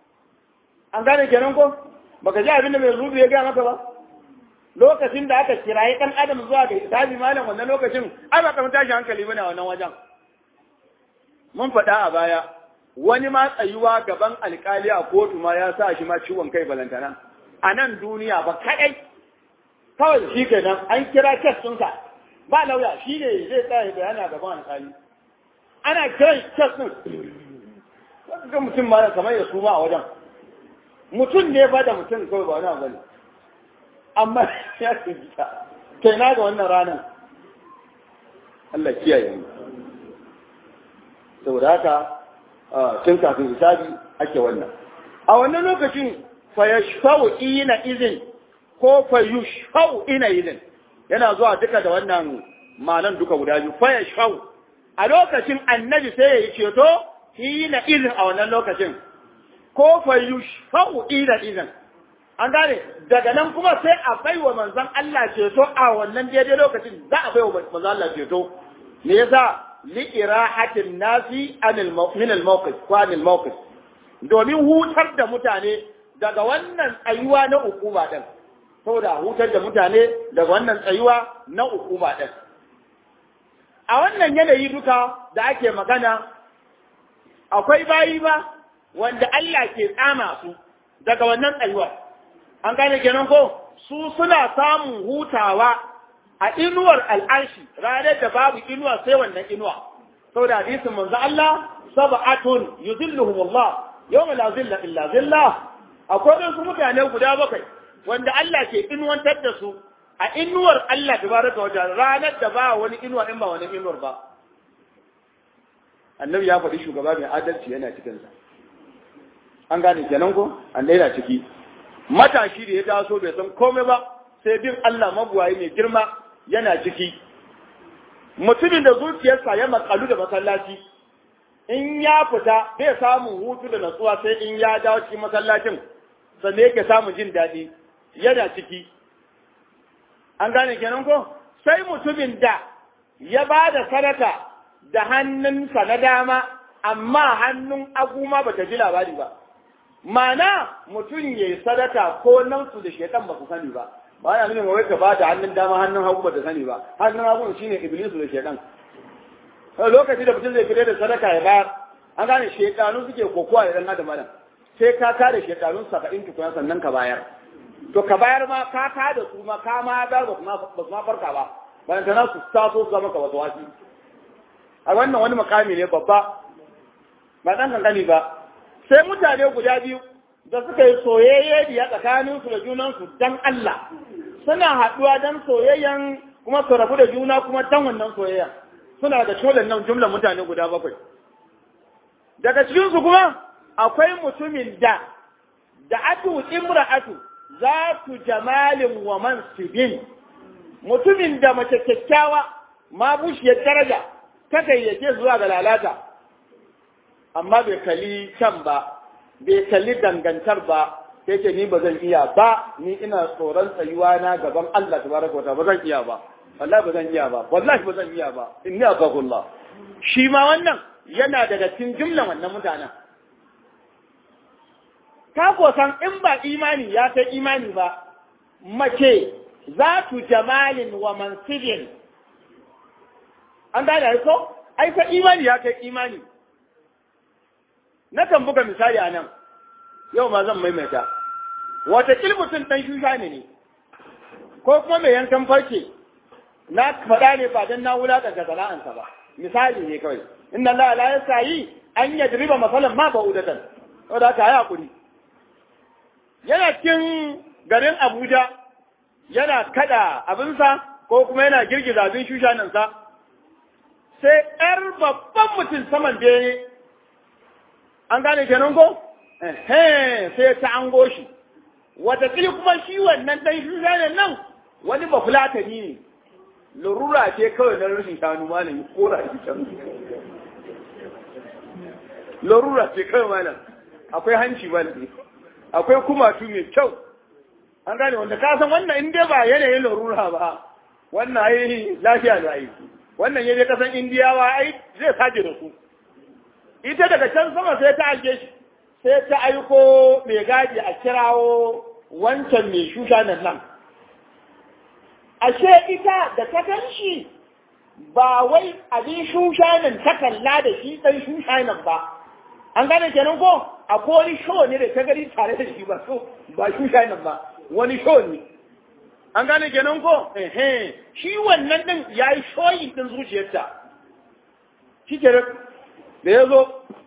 an gane kenan ko baka ji abin da mai rubu ya gaya maka ba lokacin da aka kirayi ɗan adam zuwa ga hisabi malam wannan lokacin ai ba kamar tashi hankali bane a wannan wajen mun faɗa a baya wani ma tsayuwa gaban alkali a kotu ma ya sa shi ma ciwon kai balantana a nan duniya ba kaɗai kawai shi kenan an kira kes ɗinsa ba lauya shi ne zai tsaya bayana gaban alkali ana kiran kes ɗin ga mutum ma kamar ya suma a wajen mutum ne ba da mutum kawai ba wani abu ne amma ya fita kai na ga wannan ranar Allah kiyaye mu saboda haka tun kafin hisabi ake wannan a wannan lokacin fa yashfa'u ina izin ko fa yushfa'u ina izin yana zuwa duka da wannan malan duka guda biyu fa yashfa'u a lokacin annabi sai ya yi ceto ina izin a wannan lokacin ko fa yushfa'u ina izin an gane daga nan kuma sai a bai wa manzon Allah ceto a wannan daidai lokacin za a bai wa manzon Allah ceto me yasa li irahatin nasi anil min al mawqif ko anil mawqif domin hutar da mutane daga wannan tsayuwa na ukuba din saboda hutar da mutane daga wannan tsayuwa na ukuba din a wannan yanayi duka da ake magana akwai bayi ba wanda Allah ke tsama su daga wannan tsayuwa an gane kenan ko su suna samun hutawa a inuwar al'arshi ranar da babu inuwa sai wannan inuwa saboda hadisin manzo Allah sab'atun yuzilluhum Allah yawma la zilla illa zillah akwai wasu mutane guda bakwai wanda Allah ke inuwantar da su a inuwar Allah tabaraka wa ta'ala ranar da ba wani inuwa in ba wani inuwar ba annabi ya faɗi shugaba mai adalci yana cikinsa an gane kenan ko annabi yana ciki matashi da ya taso bai san komai ba sai bin Allah mabuwayi mai girma yana ciki mutumin da zuciyarsa ya makalu da masallaci in ya fita bai samun hutu da natsuwa sai in ya dawo cikin masallacin sannan yake samun jin daɗi yana ciki an gane kenan ko sai mutumin da ya ba da sadaka da hannunsa na dama amma hannun aguma ba ta ji labari ba mana mutum ya yi sadaka ko nan su da shekan ba su sani ba ba ya nuna wai ka ba da hannun dama hannun hagu ba ta sani ba hannun hagu shine iblisu da shekan lokaci da mutum zai fitar da sadaka ya bayar an gane shekanu suke kokowa da dan adam adam sai ka kare shekarun saba'in tukuna sannan ka bayar to ka bayar ma ka ka da su ma ka ma bayar ba su ma farka ba bayan ta su taso su zama ka wasu wasi a wannan wani makami ne babba ba dan kankani ba sai mutane guda biyu da suka yi soyayye biya tsakaninsu da junansu dan Allah suna haɗuwa dan soyayyan kuma su rabu da juna kuma dan wannan soyayyan suna da tolan nan jumlan mutane guda bakwai daga cikinsu kuma akwai mutumin da da atu imra'atu zatu jamalin wa mansibin mutumin da mace kyakkyawa ma bushiyar daraja ta gayyace zuwa ga lalata amma bai kalli can ba bai kalli dangantar ba sai ce ni ba zan iya ba ni ina tsoron tsayuwa na gaban Allah tabaraka wa ba zan iya ba wallahi ba zan iya ba wallahi ba zan iya ba inni akhafullah shi ma wannan yana daga cikin jumlan wannan mutanen ka ko san in ba imani ya kai imani ba mace za tu jamalin wa mansibin an gane ko ai fa imani ya kai imani na kan buga misali a nan yau ma zan maimaita wata mutum ɗan shusha ne ne ko kuma mai yankan farce na faɗa ne ba don na wulaƙanta sana'ansa ba misali ne kawai inna Allah la yasayi an yadriba masalan ma ba'udatan saboda haka ya hakuri yana cikin garin Abuja yana kada abinsa ko kuma yana girgiza abin shushanansa sai ƴar babban mutum saman bene an gane kenan ko sai ta ango shi watakili kuma shi wannan ɗan shushanan nan wani bafulatani ne larura ce kawai na rashin shanu malam kora shi can larura ce kawai malam akwai hanci malam akwai kumatu mai kyau an gane wanda ka san wannan in dai ba yanayin larura ba wannan ai lafiya da ai wannan yaje kasan indiyawa ai zai saje da su ita daga can sama sai ta aike shi sai ta aiko mai gadi a kirawo wancan mai shusha nan nan ashe ita da ta gan shi ba wai abin shushanin ta kalla da shi ɗan shushanin ba an gane kenan ko akwai wani show ne da ta gani tare da shi ba so ba shushanin ba wani show ne an gane kenan ko ehe shi wannan din ya yi shoyi din zuciyarta shi ke da ya zo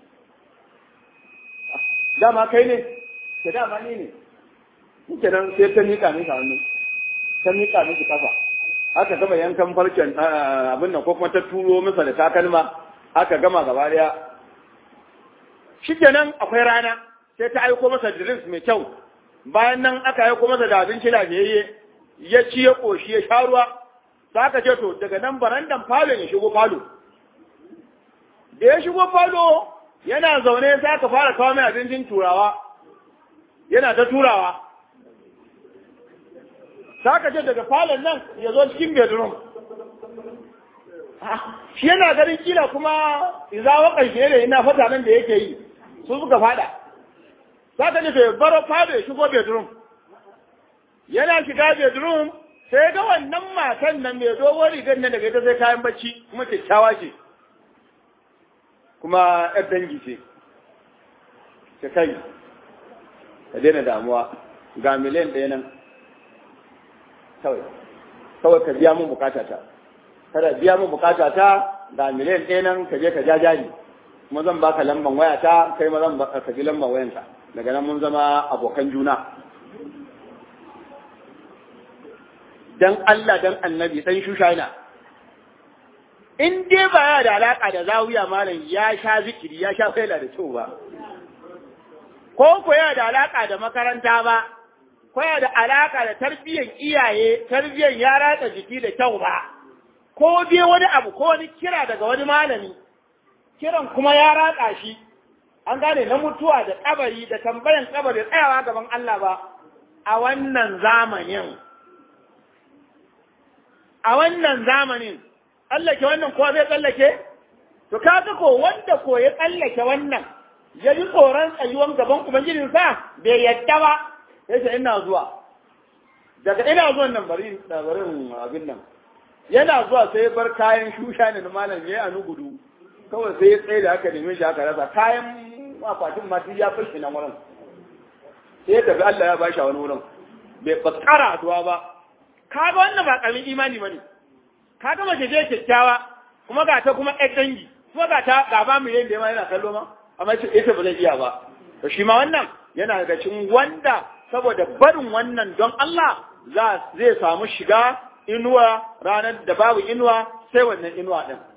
dama kai ne ke dama ni ne shi kenan sai ta nika mika hannu ta miƙa miki kafa aka gama yankan farcen abin nan ko kuma ta turo masa da takalma aka gama gaba daya shikenan akwai rana sai ta aiko masa drinks mai kyau bayan nan aka aiko masa da abinci lafiyayye ya ci ya koshi ya sha ruwa sai aka ce to daga nan barandan falo ya shigo falo da ya shigo falo yana zaune sai aka fara kawo mai abincin turawa yana ta turawa za ka ce daga falon nan ya zo cikin bedroom shi yana ganin kila kuma iza wakan shi ne ina fata nan da yake yi su suka fada za ka ce to ya baro fado ya shigo bedroom yana shiga bedroom sai ga wannan matan nan mai dogon rigar nan daga ita sai kayan bacci kuma kyakkyawa ce kuma yar dangi ce ta kai ka daina damuwa ga miliyan ɗaya nan kawai kawai ka biya mun bukata ta kada biya mun bukata ta ga miliyan ɗaya nan ka je ka ja jari kuma zan baka lamban waya ta kai ma zan ka ji lamban wayanka daga nan mun zama abokan juna dan Allah dan annabi dan shushaina in dai ba ya da alaka da zawiya malam ya sha zikiri ya sha faila da kyau ba ko ko yana da alaka da makaranta ba ko yana da alaka da tarbiyyar iyaye tarbiyyar ya ratsa jiki da kyau ba ko dai wani abu ko wani kira daga wani malami kiran kuma ya ratsa shi an gane na mutuwa da kabari da tambayan kabari tsayawa gaban Allah ba a wannan zamanin a wannan zamanin tsallake wannan kowa zai tsallake to kaga ko wanda ko ya tsallake wannan ya ji tsoron tsayuwan gaban ubangijinsa bai yadda ba ya ce ina zuwa daga ina zuwan nan bari barin abin nan yana zuwa sai ya bar kayan shusha ne na malam ya yi a nugudu kawai sai ya tsaye da aka neme shi aka rasa kayan akwatin ma ya fashe nan wurin sai ya tafi Allah ya bashi a wani wurin bai ba kara addu'a ba kaga wannan ba karamin imani bane kaga mace ce kyakkyawa kuma ga ta kuma ɗan dangi kuma ga ta gaba mu yayin da ma yana kallo ma amma ce ita ba zai iya ba to shi ma wannan yana daga cikin wanda saboda barin wannan don Allah za zai samu shiga inuwa ranar da babu inuwa sai wannan inuwa din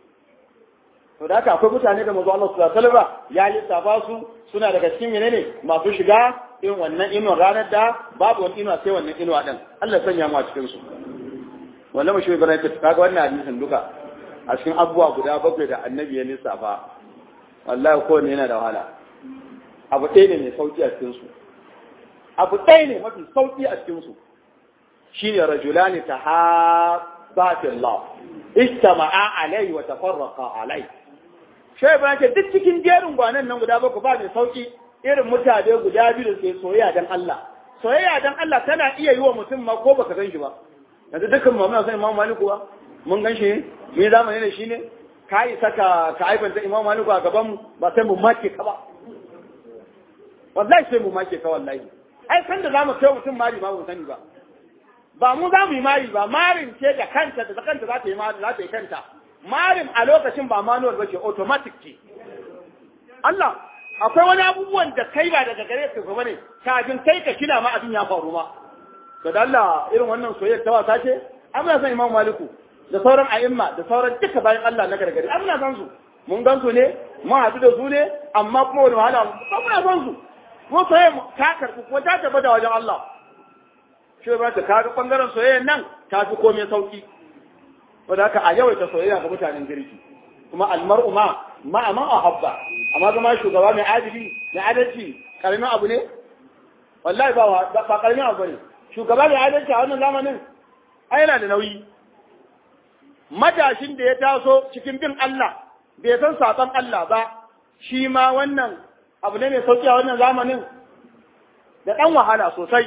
to da haka akwai mutane da manzo Allah sallallahu alaihi wasallam ya lissafa su suna daga cikin menene masu shiga irin wannan inuwa ranar da babu wani inuwa sai wannan inuwa din Allah ya sanya mu a cikin su wallahi shi Ibrahim ta kaga wannan hadisin duka a cikin abubuwa guda bakwai da annabi ya lissafa wallahi kowanne yana da wahala abu ɗaya ne mai sauki a cikin su abu ɗaya ne mafi sauki a cikin su shine rajulani tahabba fillah istama'a alai wa tafarraqa alai shai ba ce duk cikin jerin gwanan nan guda bakwai ba mai sauki irin mutane guda biyu da ke soyayya dan Allah soyayya dan Allah tana iya yi wa mutum ma ko baka san shi ba yanzu dukkan mu muna san Imam Malik ba mun gan shi mun zamani da shi ne ka yi saka ka aibanta Imam Malik a gaban mu ba sai mu make ka ba wallahi sai mu make ka wallahi ai san da zamu kai mutum mari ba mu sani ba ba mu za mu yi mari ba marin ce da kanta da kanta za ta yi mari za ta yi kanta marin a lokacin ba manuwar ba ce automatic ce Allah akwai wani abubuwan da kai ba daga gare ka gaba ne kafin kai ka kina ma abin ya faru ma to da Allah irin wannan soyayya ta wasa ce amina san Imam Maliku da sauran a'imma da sauran duka bayan Allah na gargari amina san su mun gan su ne mun haɗu da su ne amma kuma wani wahala ba muna san su ko soyayya ta karɓi ko ta tabbata wajen Allah shi ba ta kaga bangaren soyayya nan ta fi komai sauki wanda haka a yawaita soyayya ga mutanen girki kuma almar'u ma ma man ahabba amma zama shugaba mai adili mai adalci karamin abu ne wallahi ba ba karamin abu ne shugaba mai adalci a wannan zamanin ai yana da nauyi matashin da ya taso cikin bin Allah bai san saban Allah ba shi ma wannan abu ne mai sauki a wannan zamanin da ɗan wahala sosai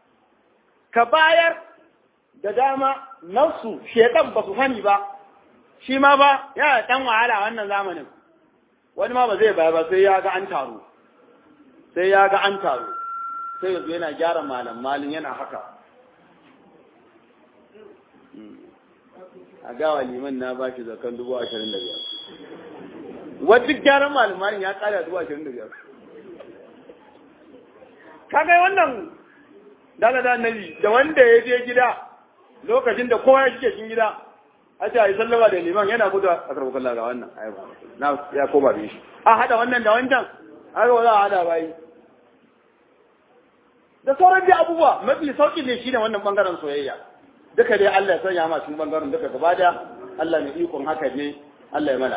ka bayar da dama nasu shedan ba su sani ba shi ma ba yana dan wahala wannan zamanin wani ma ba zai baya ba sai ya ga an taru sai ya ga an taru sai yanzu yana gyara malam malin yana haka a gawa liman na ba shi zakan dubu ashirin da biyar wadda gyaran malam malin ya kara dubu ashirin da biyar kaga wannan dala da annabi da wanda ya je gida lokacin da kowa ya shige cikin gida a ce a yi sallama da liman yana gudu a karɓar kalla ga wannan na ya koma bin shi a haɗa wannan da wancan a ga za a haɗa bayi da sauran dai abubuwa mafi sauƙi ne shine wannan bangaren soyayya duka dai Allah ya sanya ma cikin bangaren duka gaba da Allah mai ikon haka ne Allah ya mana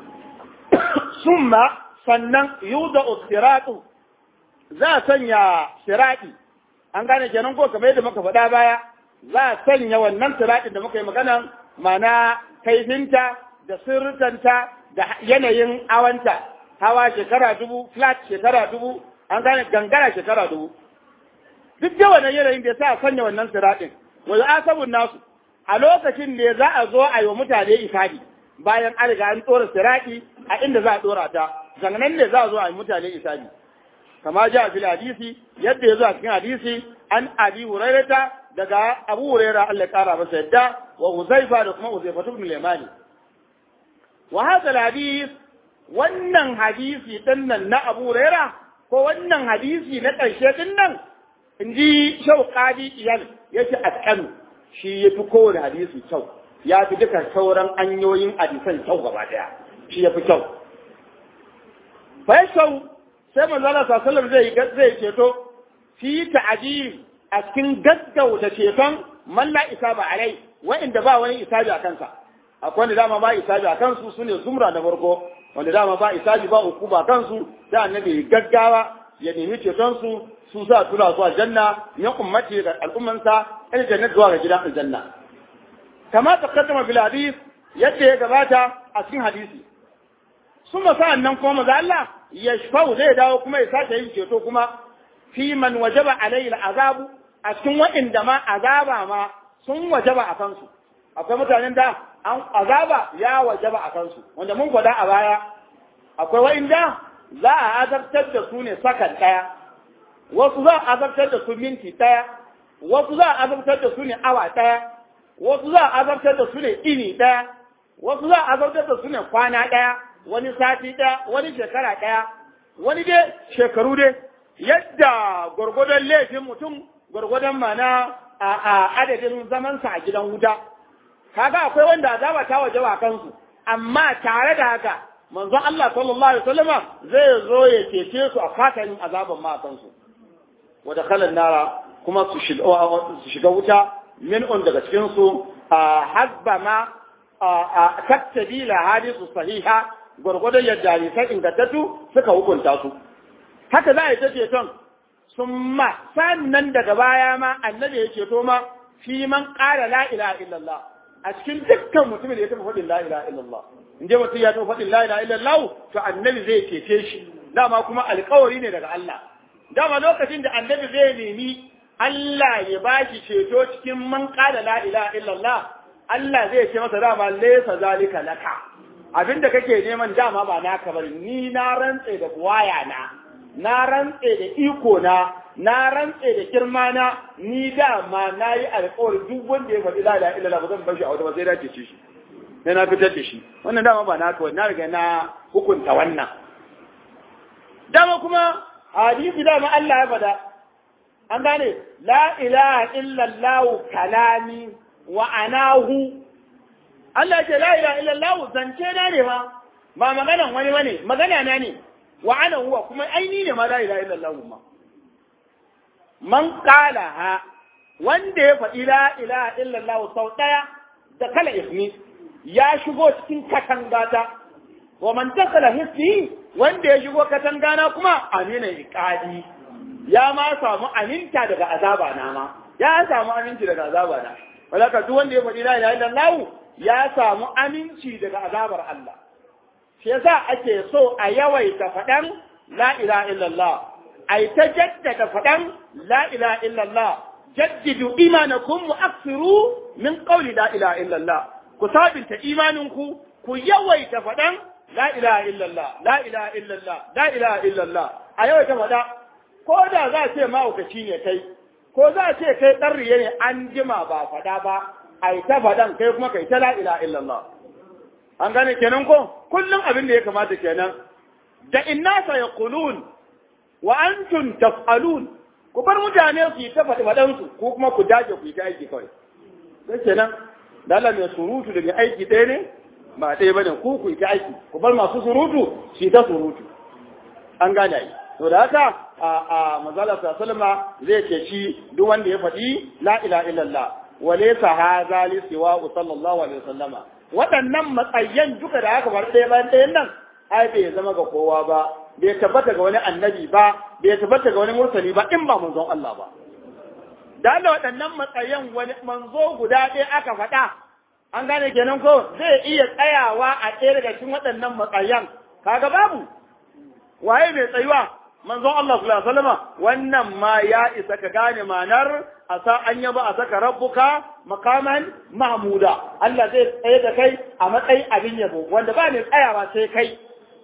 summa sannan yuda ustiratu za a sanya sirati an gane kenan ko kamar yadda muka faɗa baya za a sanya wannan siratin da muka yi magana mana kaifinta da sirritanta da yanayin awanta hawa shekara dubu flat shekara dubu an gane gangara shekara dubu duk da wannan yanayin da ya sa a sanya wannan siratin wani asabun nasu a lokacin da za a zo a yi wa mutane ifadi bayan an riga an ɗora sirati a inda za a ɗora ta zannan ne za a zo a yi mutane ifadi kama ja fil hadisi yadda ya zo a cikin hadisi an abi hurairata daga abu huraira Allah ya kara masa yadda wa huzaifa da kuma huzaifa ibn limani wa hadha hadis wannan hadisi din nan na abu huraira ko wannan hadisi na ƙarshe din nan in ji shauƙadi iyal yace atqanu shi yafi kowane hadisi kyau ya fi duka sauran hanyoyin hadisan kyau gaba daya shi ya fi kyau faishau sai manzala sallallahu zai zai ceto fi ta'jil a cikin gaggauta ceton man la isaba alai wa'inda ba wani isabi a kansa akwai wanda dama ba isabi a kansu sune zumra da farko wanda dama ba isabi ba uku ba kansu da annabi gaggawa ya nemi ceton su su za tura su aljanna ya ummati da al'ummansa il jannat zuwa ga gidan aljanna kama taqaddama bil hadith yadda ya gabata a cikin hadisi sun sa'an nan kuma maza Allah ya shafau zai dawo kuma ya sake yin ceto kuma fi man wajaba alayhi azabu a cikin waɗanda ma azaba ma sun wajaba a kansu akwai mutanen da an azaba ya wajaba a kansu wanda mun gwada a baya akwai waɗanda za a azabtar da su ne sakan ɗaya wasu za a azabtar da su minti ɗaya wasu za a azabtar da su ne awa ɗaya wasu za a azabtar da su ne ini ɗaya wasu za a azabtar da su ne kwana ɗaya wani sati ɗaya wani shekara ɗaya wani dai shekaru dai yadda gwargwadon laifin mutum gwargwadon mana a adadin zamansa a gidan wuta kaga akwai wanda azaba ta waje wa kansu amma tare da haka manzon Allah sallallahu alaihi wasallama zai zo ya cece su a fatanin azaban ma kansu wa dakhala nara kuma su shiga wuta min on daga cikin su hasba ma taktabila hadisu sahiha gwargwadon yadda hadisan ingantattu suka hukunta su haka za a yi ta ceton sun ma sannan daga baya ma annabi ya ceto ma fi man ƙara la ilaha illallah a cikin dukkan mutumin da ya taɓa faɗin la ilaha illallah in je mutum ya taɓa faɗin la ilaha illallah to annabi zai cece shi dama kuma alƙawari ne daga Allah dama lokacin da annabi zai nemi Allah ya ba shi ceto cikin man ƙara la ilaha illallah Allah zai ce masa dama laysa zalika laka abinda kake neman dama ba naka bari ni na rantse da buwaya na na rantse da iko na na rantse da girma na ni dama na yi alkawari duk wanda ya faɗi la ilaha illallah ba zan bar shi a wata ba sai na ce shi sai na fitar da shi wannan dama ba naka wani na riga na hukunta wannan dama kuma hadisi dama Allah ya faɗa an gane la ilaha illallah kalami wa anahu Allah ce la ilaha illallah zance na ne ma ba maganan wani bane magana na ne wa ana huwa kuma aini ne ma la ilaha illallah ma man qala ha wanda ya faɗi la ilaha illallah sau ɗaya da kala ismi ya shigo cikin katangata wa man dakala hisni wanda ya shigo katangana kuma amina iqadi ya ma samu aminta daga azaba na ma ya samu aminci daga azaba na walaka duk wanda ya faɗi la ilaha illallah ya samu aminci daga azabar Allah shi yasa ake so a yawaita faɗan la ilaha illallah ai ta jaddada faɗan la ilaha illallah jaddidu imanakum wa aksiru min qawli la ilaha illallah ku sabinta imaninku ku yawaita faɗan la ilaha illallah la ilaha illallah la ilaha illallah a yawaita faɗa ko da za a ce mahaukaci ne kai ko za a ce kai ɗan riye ne an jima ba faɗa ba ai ta faɗan kai kuma kai ta la ilaha illallah an gane kenan ko kullum abin da ya kamata kenan da inna sa yaqulun wa antum taf'alun ku bar mutane su yi ta faɗi faɗan su ko kuma ku dace ku yi ta aiki kawai sai kenan da Allah mai surutu da mai aiki ɗaya ne ba ɗaya bane ku ku yi ta aiki ku bar masu surutu su yi ta surutu an gane ai to da haka a a manzala sallama zai ce shi duk wanda ya faɗi la ilaha illallah wa laysa hadha li siwa sallallahu alaihi wasallama waɗannan matsayin duka da aka faru ɗaya bayan ɗayan nan ai bai zama ga kowa ba bai tabbata ga wani annabi ba bai tabbata ga wani mursali ba in ba manzon Allah ba da Allah waɗannan matsayin wani manzo guda ɗaya aka faɗa an gane kenan ko zai iya tsayawa a ɗaya daga cikin waɗannan matsayin kaga babu waye mai tsayuwa manzon Allah sallallahu alaihi wasallam wannan ma ya isa ka gane manar asa an yaba a saka rabbuka makaman mahmuda Allah zai tsaye da kai a matsayin abin yabo wanda ba ne tsayawa sai kai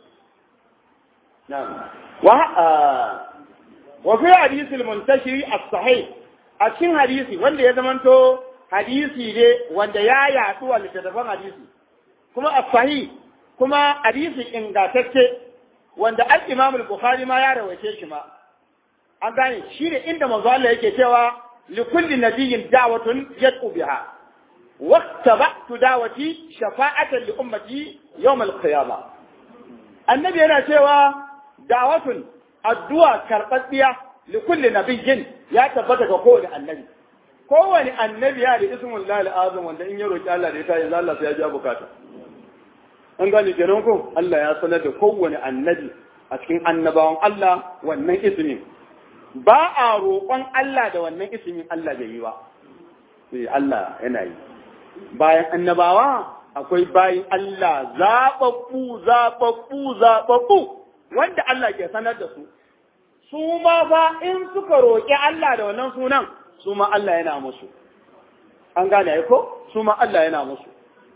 wa wa fi hadisi al-muntashiri as-sahih a cikin hadisi wanda ya zamanto hadisi ne wanda ya yadu a littattafan hadisi kuma as-sahih kuma hadisi ingantacce wanda al-Imam al-Bukhari ma ya rawaice shi ma an gane shi ne inda manzo Allah yake cewa li kulli nabiyyin da'watun yad'u biha wattaba'tu dawati shafa'atan li ummati yawm al-qiyamah annabi yana cewa da'watun addu'a karɓaɓɓiya li kulli nabiyyin ya tabbata ga kowane annabi kowane annabi ya da ismul lahi azam wanda in ya roki Allah da ita yanzu Allah sai ya ji bukata an gane kenan ko Allah ya sanar da kowane annabi a cikin annabawan Allah wannan ismin ba a roƙon Allah da wannan ismin Allah bai yi ba sai Allah yana yi bayan annabawa akwai bayin Allah zaɓaɓɓu zaɓaɓɓu zaɓaɓɓu wanda Allah ke sanar da su su ma fa in suka roƙi Allah da wannan sunan su ma Allah yana musu an gane ai ko su ma Allah yana musu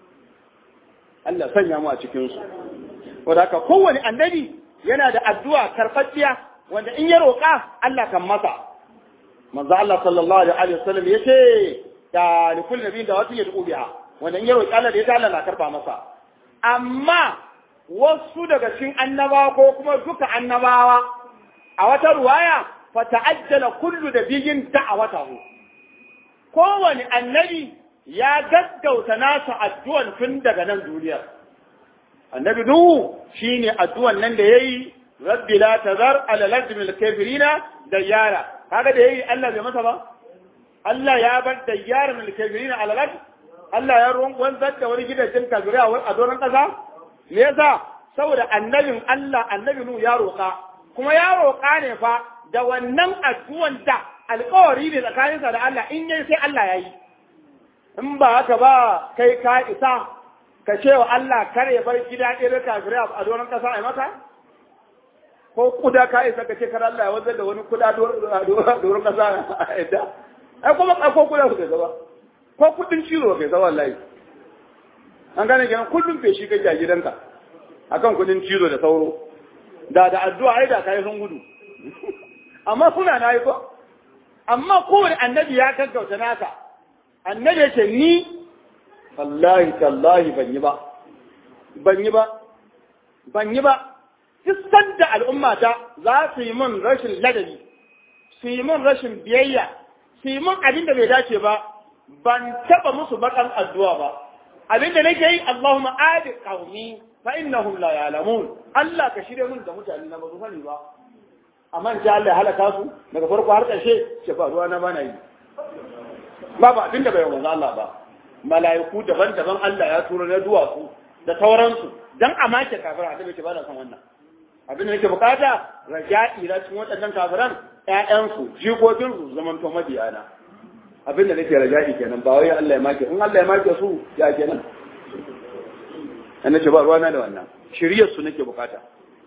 Allah sanya mu a cikin su wanda haka kowane annabi yana da addu'a karɓaɓɓiya wanda in ya roƙa Allah kan masa manzo Allah sallallahu alaihi wasallam yace da likul nabi da wata yad'u biha wanda in ya roƙi Allah da ya Allah na karba masa amma wasu daga cikin annabawa ko kuma duka annabawa a wata ruwaya fa ta'ajjala kullu nabiyyin da'awatahu kowane annabi ya gaggauta nasa addu'an tun daga nan duniya annabi nuhu shine addu'an nan da yayi rabbi la tazar ala al-ardi min al-kafirina dayyara kaga da yayi Allah bai masa ba Allah ya bar dayyara min al-kafirina ala al-ardi Allah ya ruwan wanzar da wani gidajen kafirai a doron kasa me yasa saboda annabin Allah annabi nuhu ya roƙa kuma ya roƙa ne fa da wannan addu'an da alƙawari ne tsakaninsa da Allah in yayi sai Allah ya yi in ba haka ba kai ka isa ka ce wa Allah kar ya bar gida irin kafirai a doron ƙasa a maka ko kuda ka isa ka ce kar Allah ya wanzar da wani kuda doron ƙasa a yadda ai kuma ko kuda ku zaba ko kudin cizo kai zaba wallahi an gane kenan kullum feshi kake a gidanka akan kudin cizo da sauro da da addu'a ai da kai sun gudu amma kuna na yi ko amma kowane annabi ya gaggauta naka annabi ya ce ni wallahi tallahi ban yi ba ban yi ba ban yi ba duk sanda al'ummata za su yi min rashin ladabi su yi min rashin biyayya su yi min abin da bai dace ba ban taba musu bakan addu'a ba abin da nake yi Allahumma adi qaumi fa innahum la ya'lamun Allah ka shirye min da mutane na ba su sani ba amma in Allah ya halaka su daga farko har ƙarshe ce ba ruwa na bana yi ba ba abin da bai wanzu Allah ba mala'iku daban-daban Allah ya tura na duwatsu da sauransu dan a make kafira da bai ba da san wannan abin da nake bukata raja'i na cikin waɗannan kafiran ƴaƴansu jikokinsu zaman to mabiyana abin da nake raja'i kenan ba wai Allah ya make in Allah ya make su ya kenan an nace ba ruwana da wannan shiriyar su nake bukata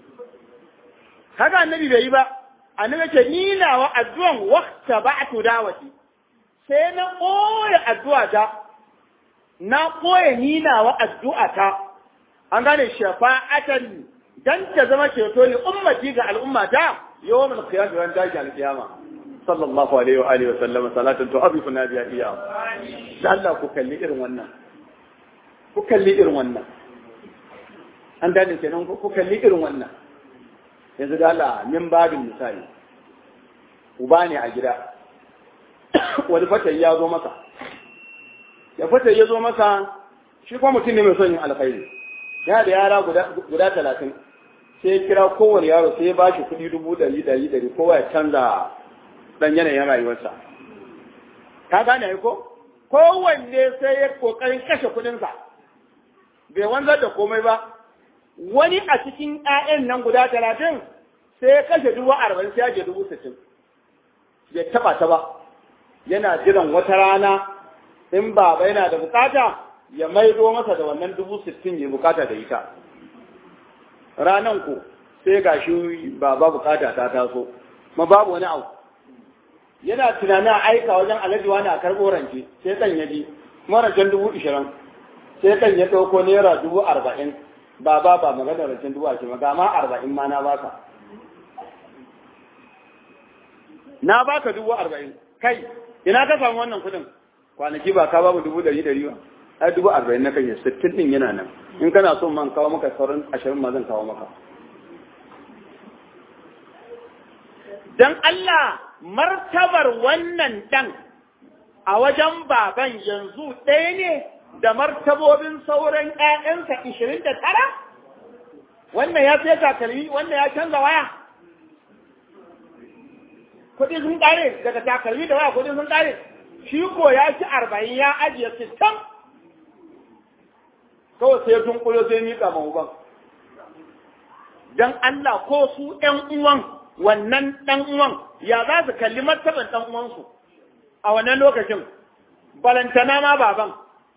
haka annabi bai yi ba annabi ce ni nawa addu'an waqta ba'tu dawati sai na koya addu'a ta na koya ni nawa addu'a ta an gane shafa'atan dan ta zama ceto ne ummati ga al'ummata yawmul qiyamah ran tashi al-qiyama sallallahu alaihi wa alihi wa sallama salatan tu'abifuna biha iyam Allah ku kalli irin wannan ku kalli irin wannan an dane kenan ku kalli irin wannan yanzu da Allah min babin misali uba ne a gida wani fatayi ya zo masa ya fatayi ya zo masa shi kuma mutum ne mai son yin alkhairi ya da yara guda talatin sai ya kira kowane yaro sai ya bashi kuɗi dubu ɗari ɗari ɗari kowa ya canza ɗan yanayin rayuwarsa ka gane ko kowanne sai ya ƙoƙarin kashe kuɗinsa bai wanzar da komai ba wani a cikin ‘ya'yan nan guda talatin sai ya kashe dubu arba'in sai ya je dubu sittin bai taba ta ba yana jiran wata rana in baba yana da bukata ya maido masa da wannan dubu sittin ya bukata da ita ranan ku sai ga shi baba bukata ta taso ma babu wani abu yana tunanin aika wajen alhaji wani a karɓo rance sai ɗan ya ji marancen dubu ishirin sai ɗan ya ɗauko naira dubu arba'in ba ba ba magana rancen dubu ashirin ga ma arba'in ma na baka na baka dubu arba'in kai ina ka samu wannan kuɗin kwanaki ba ka ba mu dubu ɗari ɗari ba ai dubu arba'in na kai sittin ɗin yana nan in kana so man kawo maka sauran ashirin ma zan kawo maka dan Allah martabar wannan dan a wajen baban yanzu ɗaya ne da martabobin sauran ‘ya'yansa ishirin da tara? Wannan ya sai takalmi, wannan ya canza waya. Kuɗi sun ƙare daga takalmi da waya kuɗi sun ƙare. Shi ko ya ci arba'in ya ajiye sittin. Kawai sai tun ƙuyo sai miƙa ma uban. Don Allah ko su ‘yan uwan wannan ɗan uwan ya za su kalli martaban ɗan uwansu a wannan lokacin. Balantana ma baban.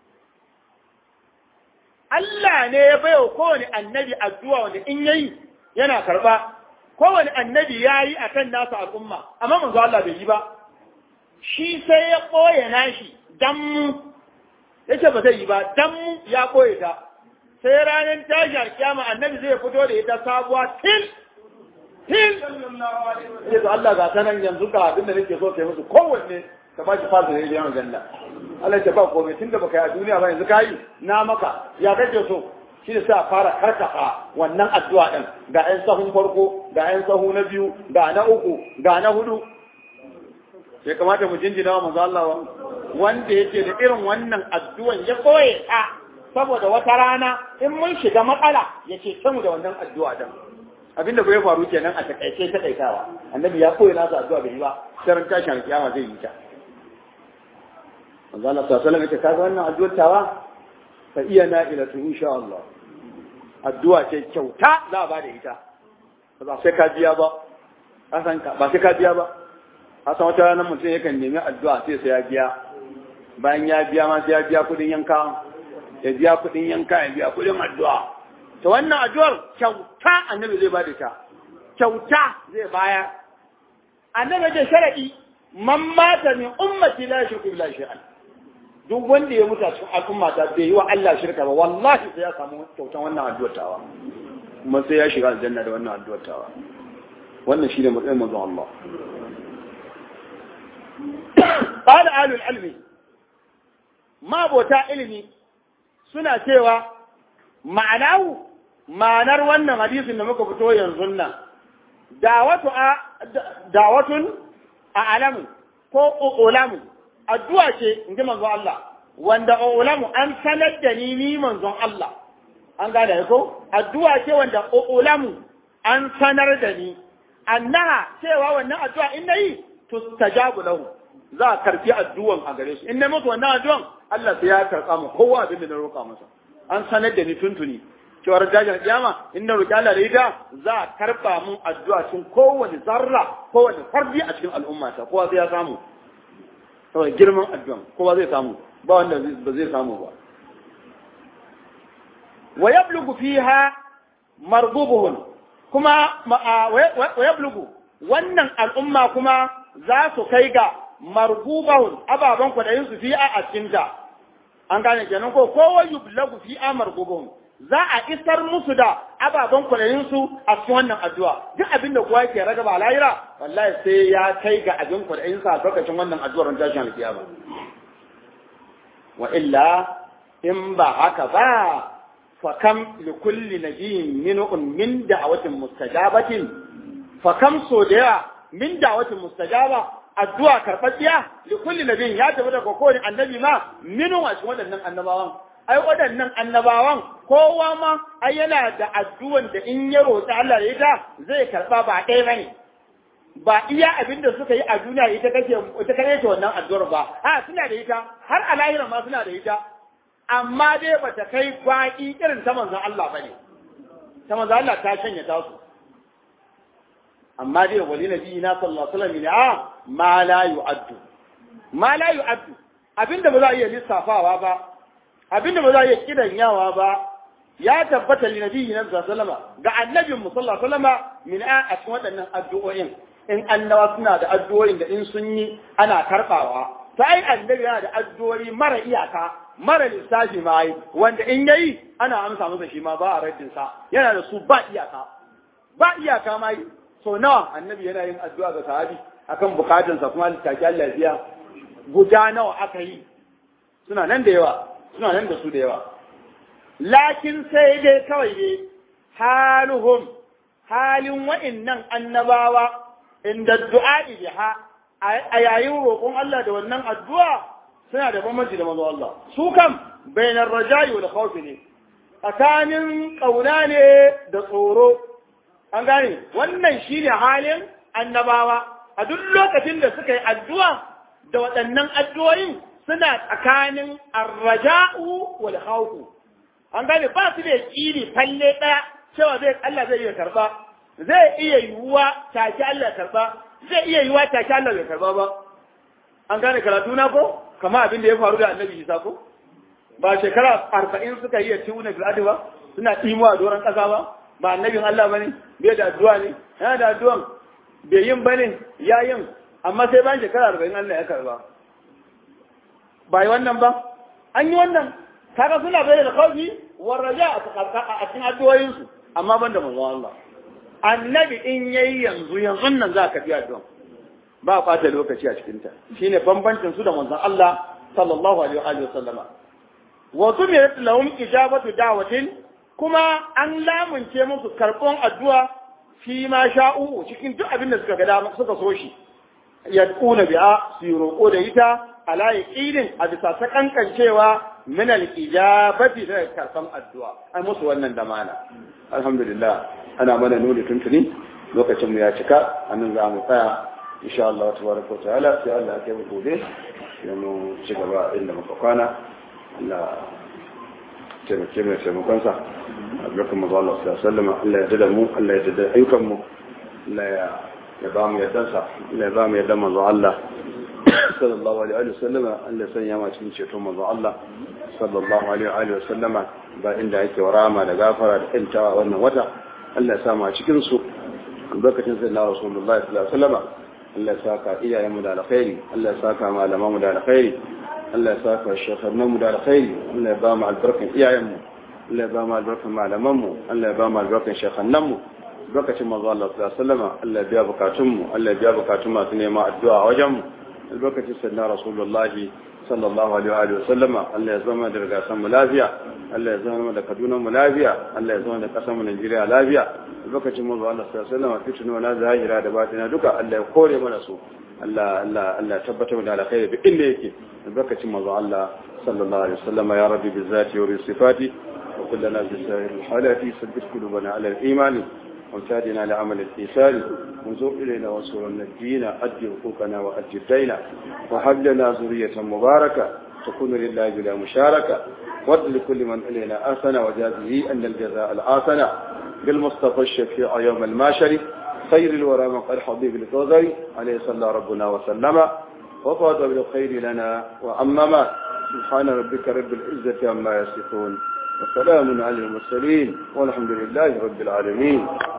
Allah ne ya baiwa kowane annabi addu'a wanda in yayi yana karba kowane annabi yayi akan nasa al'umma amma manzo Allah bai yi ba shi sai ya koye nashi dan mu yace ba zai yi ba dan mu ya koye ta sai ranar tashi alkiyama annabi zai fito da ita sabuwa til til sai Allah ga sanan yanzu ga abin da nake so kai musu kowanne ka ba shi fasa ne da yawan janna Allah ya ba komai tunda baka yi a duniya ba yanzu kai na maka ya kake so shi ne sai a fara karkata wannan addu'a din ga ƴan sahun farko ga ƴan sahu na biyu ga na uku ga na hudu sai kamata mu jinjina wa manzo Allah wanda yake da irin wannan addu'an ya koye ta saboda wata rana in mun shiga matsala ya ce mu da wannan addu'a din abinda ko ya faru kenan a takaice ta kaitawa annabi ya koyi nasa addu'a bai yi ba sai ran tashin kiyama zai yi ta manzo Allah sallallahu alaihi wasallam kaga wannan addu'ar tawa fa iya na ila tu insha Allah addu'a ce kyauta za a bada ita ba sai ka biya ba hasan ka ba sai ka biya ba hasan wata ranar mutum yakan nemi addu'a sai sai ya biya bayan ya biya ma sai ya biya kudin yanka ya biya kudin yanka ya biya kudin addu'a to wannan addu'ar kyauta annabi zai bada ta kyauta zai baya annabi ce sharadi man mata min ummati la yushriku billahi shay'an duk wanda ya mutu a cikin al'umma ta bai yi wa Allah shirka ba wallahi sai ya samu kyautan wannan addu'ar tawa kuma sai ya shiga aljanna da wannan addu'ar tawa wannan shine matsayin manzon Allah qala alul ilmi ma bota ilimi suna cewa ma'anahu ma'anar wannan hadisin da muka fito yanzu nan dawatu a dawatun a alamu ko ulamu addu'a ce in ji manzon Allah wanda ulamu an sanar da ni ni manzon Allah an gane ko addu'a ce wanda ulamu an sanar da ni annaha cewa wannan addu'a in nayi tustajabu lahu za a karfi addu'an a gare shi in na mutu wannan addu'an Allah sai ya karɓa mu kowa abin da na roƙa masa an sanar da ni tuntuni cewa dajin kiyama in na roƙi Allah da ita za a karɓa mun addu'a cikin kowane zarra kowane fardi a cikin al'ummata kowa sai ya samu saboda girman addu'an kowa zai samu ba wanda ba zai samu ba wa yablugu fiha mardubuhum kuma wa yablugu wannan al'umma kuma za su kai ga margubahun ababen kwaɗayin su fi'a a cikinta an gane kenan ko kowa yublagu fi'a margubahun za a isar musu da ababen kwaɗayin su a cikin wannan addu'a duk abin da kowa yake raga ba lahira wallahi sai ya kai ga abin kwaɗayin sa a lokacin wannan addu'ar ran tashin alkiyama wa illa in ba haka ba fa kam li kulli nabiyyin minun min da'awatin mustajabatin fa kam so da yawa min da'awatin mustajaba addu'a karɓaɓɓiya da kulli nabin ya tafi daga kowane annabi ma minu a cikin waɗannan annabawan ai waɗannan annabawan kowa ma ai yana da addu'an da in ya roƙi Allah da ita zai karɓa ba ɗaya bane ba iya abin da suka yi a duniya ita kake ita kake ta wannan addu'ar ba a suna da ita har a lahira ma suna da ita amma dai bata kai baki irin ta manzon Allah bane ta manzon Allah ta shanya ta su amma dai wali nabi na sallallahu alaihi wasallam ma la yu'addu ma la yu'addu abinda ba za a iya lissafawa ba abinda ba za a iya kidanyawa ba ya tabbata li nabi na sallallahu alaihi wasallam ga annabin mu sallallahu alaihi wasallam min a cikin waɗannan addu'o'in in annawa suna da addu'o'in da in sun yi ana karbawa sai annabi yana da addu'o'i mara iyaka mara lissafi ma yi wanda in yayi ana amsa masa shi ma ba a raddin sa yana da su ba iyaka ba iyaka ma yi so nawa annabi yana yin addu'a ga sahabi akan bukatunsa kuma littafi Allah biya guda nawa aka yi suna nan da yawa suna nan da su da yawa lakin sai dai kawai ne haluhum halin wa'innan annabawa inda du'a biha a yayin roƙon Allah da wannan addu'a suna da bambanci da manzo Allah su kam bainar raja'i wal khawfi ne tsakanin kauna ne da tsoro an gane wannan shine halin annabawa a duk lokacin da suka yi addu'a da waɗannan addu'o'in suna tsakanin arraja'u wal khawfu an gane ba su da kiri falle ɗaya cewa zai Allah zai iya karba zai iya yiwuwa take Allah karba zai iya yiwuwa take Allah bai karba ba an gane karatu na ko kama abin da ya faru da annabi Isa ko ba shekara arba'in suka yi ya ci wuna bil'adu ba suna ɗimo a doron ƙasa ba ba annabin Allah ba ne bai da addu'a ne yana da addu'an bai yin ba ne ya yin amma sai bayan shekara arba'in Allah ya karba ba yi wannan ba an yi wannan kaga suna bai da kawfi war raja a cikin addu'o'insu amma ban da manzon Allah annabi in yayi yanzu yanzu nan za ka fi addu'a ba ɓata lokaci a cikinta shine bambancin su da manzon Allah sallallahu alaihi wa sallama wa tumirat lahum ijabatu da'watin kuma an lamunce musu karɓon addu'a fi ma sha'u cikin duk abin da suka ga dama suka so shi yad'una bi'a su roƙo da ita ala yaqinin a bisa ta kankancewa min al-ijabati da karɓan addu'a ai musu wannan damana alhamdulillah ana mana nuni tuntuni lokacin mu ya cika anan za mu tsaya insha Allah tabaraka wa ta'ala sai Allah ya kai gobe sai mu ci gaba inda muka kwana Allah taimake mai taimakon sa albarkan mu Allah sallallahu alaihi wasallam Allah ya dada mu Allah ya dada ayyukan mu Allah ya ya ba mu yaddan sa Allah ya ba mu yaddan manzo Allah sallallahu alaihi wa sallama Allah sanya ma cikin ceton manzo Allah sallallahu alaihi wa sallama ba inda yake warama da gafara da kantawa wannan wata Allah ya sa mu a cikin su albarkacin sayyidina rasulullahi sallallahu alaihi wa sallama Allah ya saka iyayenmu da alkhairi Allah ya saka malamanmu da alkhairi Allah ya saka shekharnanmu da alkhairi Allah ya ba mu albarkan iyayenmu Allah ya ba mu albarkan malamanmu Allah ya ba mu albarkan shekhannanmu lokacin manzo Allah sallallahu alaihi wasallam Allah ya biya bukatunmu Allah ya biya bukatun masu neman addu'a a wajenmu albarkacin sayyidina rasulullahi sallallahu alaihi wa sallama Allah ya zama da rigasan mu lafiya Allah ya zama da Kaduna mu lafiya Allah ya zama da kasar mu Najeriya lafiya lokacin mu Allah sallallahu alaihi wa fitinu na zahira da batina duka Allah ya kore mana su Allah Allah Allah tabbatar da alkhairi duk inda yake lokacin mu Allah sallallahu alaihi wa sallama ya rabbi bizati wa bi sifati wa kullana bi sa'ir halati sabbit qulubana ala al-iman وامتادنا لعمل الإيثار وانظر إلينا وانصرنا الدين أدي حقوقنا وأدي الدين وهب لنا ذرية مباركة تكون لله بلا مشاركة وارد لكل من إلينا آسنا وجازه أن الجزاء الآسنا بالمصطفى الشفيع يوم الماشر خير الورى من قد حبيب الكوثر عليه صلى ربنا وسلم وفاض بالخير لنا وأمما سبحان ربك رب العزة عما يصفون وسلام على المرسلين والحمد لله رب العالمين